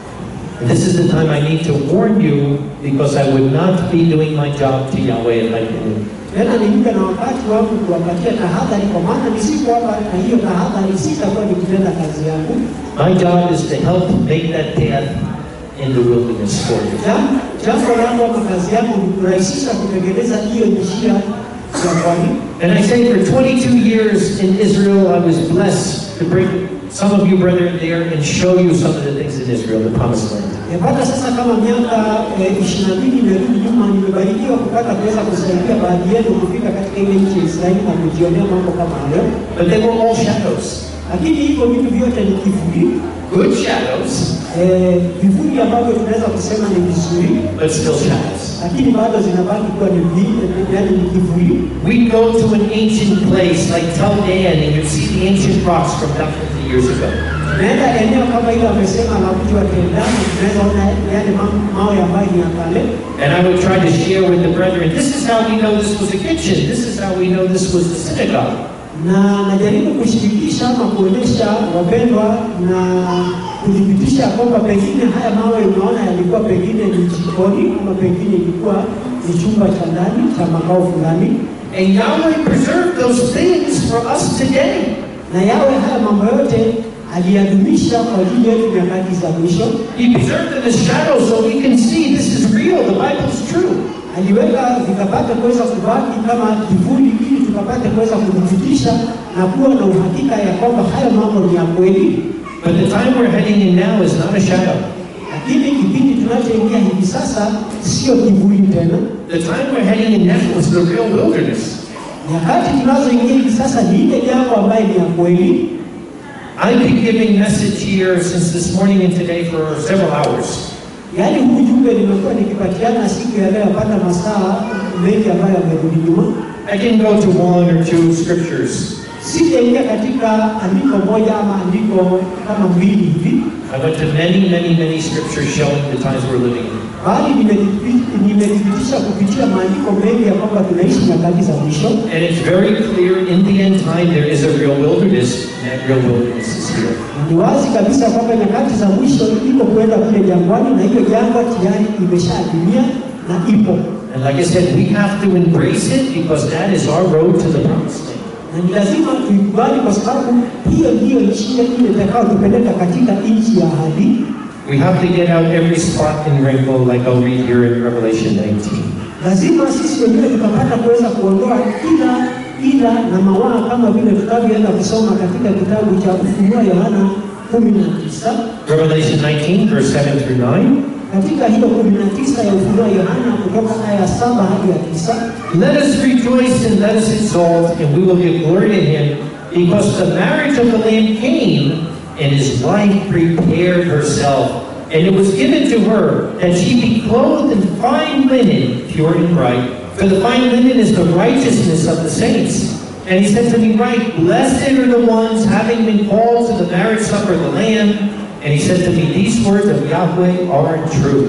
And this is the time I need to warn you because I would not be doing my job to Yahweh if I didn't. tena ni muda na wakati wangu kuwapatia tahadhari, kwa maana nisiko hapa na hiyo tahadhari sitakuwa nikitenda kazi yangu. My job is to help make that path in the wilderness for you. Jam- Jambo langu ama kazi yangu ni kurahisisha kutengeneza hiyo njia jangwani. And I say for 22 years in Israel, I was blessed to bring some of you brethren there and show you some of the things in Israel, the promised land. Nimepata sasa kama miaka ishirini na mbili imerudi nyuma, nimebarikiwa kupata kuweza kusaidia baadhi yenu kufika katika ile nchi ya Israeli na kujionea mambo kama hayo, But they were all shadows. lakini hivyo vitu vyote ni kivuli, Good shadows, eh, vivuli ambavyo tunaweza kusema ni vizuri, but still shadows. lakini bado zinabaki kuwa ni vi- yaani ni kivuli. We go to an ancient place like Tel Dan and you see the ancient rocks from thousands of years ago. Naenda eneo kama hilo amesema la mji wa Kendama, tunaweza ona yale ma- mawe ambayo ni ya kale, And I would try to share with the brethren, this is how we know this was a kitchen, this is how we know this was the synagogue. na najaribu kushirikisha ama kuonyesha wapendwa na kuthibitisha kwamba pengine haya mawe unaona yalikuwa pengine ni jikoni ama pengine ilikuwa ni chumba cha ndani cha makao fulani, And Yahweh preserved those things for us today. na yawe haya mambo yote aliyadumisha kwa ajili yetu nyakati za mwisho. He preserved them as shadows so we can see this is real, the Bible's true. aliweka vikapata kuweza kubaki kama kivuli, ili tukapate kuweza kuthibitisha na kuwa na uhakika ya kwamba haya mambo ni ya kweli. But the time we're heading in now is not a shadow. Lakini kipindi tunachoingia hivi sasa sio kivuli tena. The time we're heading in now is the real wilderness. Nyakati tunazoingia hivi sasa ni ile jambo ambayo ni ya kweli. I've been giving message here since this morning and today for several hours. Yaani huu ujumbe nimekuwa nikipatiana siku ya leo yapata masaa mengi ambayo yamerudi nyuma. I can go to one or two scriptures. Sijaingia katika andiko moja ama andiko kama mbili hivi, I went to many, many, many scriptures showing the times we're living in. bali nimelipi- nimethibitisha kupitia maandiko mengi ya kwamba tunaishi nyakati za mwisho, And it's very clear in the end time there is a real wilderness, and that real wilderness is here. na ni wazi kabisa kwamba nyakati za mwisho iko kuenda kule jangwani, na hiyo jangwa tayari imeshaadimia na ipo And like I said, we have to embrace it because that is our road to the promised land. na ni lazima tuikubali kwa sababu hiyo ndiyo njia ile itakayotupeleka katika nchi ya ahadi. We have to get out every spot and wrinkle, like I'll read here in Revelation 19. Lazima sisi wenyewe tukapata kuweza kuondoa kila ila na mawaa kama vile tutavyoenda kusoma katika kitabu cha Ufunuo Yohana kumi na tisa Revelation 19, verse 7 through 9. katika hiyo kumi na tisa ya Ufunuo Yohana kutoka aya ya saba hadi ya tisa Let us rejoice and let us exalt, and we will give glory to him, because the marriage of the Lamb came, and his wife prepared herself. And it was given to her that she be clothed in fine linen, pure and bright. For the fine linen is the righteousness of the saints. And he said to me, Right, blessed are the ones having been called to the marriage supper of the Lamb. And he said to me, These words of Yahweh are true.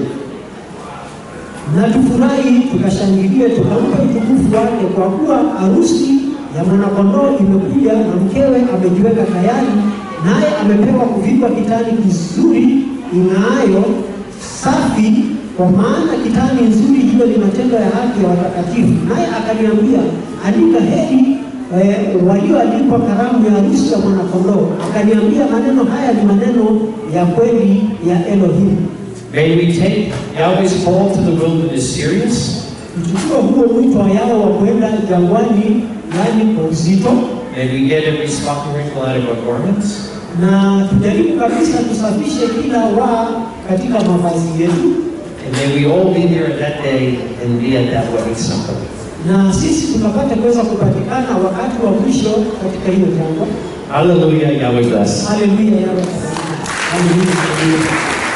na tufurahi tukashangilie tukampe utukufu wake, kwa kuwa harusi ya mwanakondoo imekuja na mkewe amejiweka tayari, naye amepewa kuvikwa kitani kizuri ing'aayo safi, kwa maana kitani nzuri hiyo ni matendo ya haki ya watakatifu. Naye akaniambia, andika heri eh, walioalikwa karamu ya harusi ya mwanakondoo. Akaniambia, maneno haya ni maneno ya kweli ya Elohim. May we take Yahweh's call to the wilderness serious. Tuchukue huo mwito wa yao wa kwenda jangwani, yani kwa uzito, May we get every spot and wrinkle out of our garments. na tujaribu kabisa tusafishe kila waa katika mavazi yetu, And may we all be there at that day and be at that wedding supper. na sisi tukapata kuweza kupatikana wakati wa mwisho katika hiyo jangwa. Hallelujah, Yahweh bless. Haleluya, yawe. Haleluya, haleluya.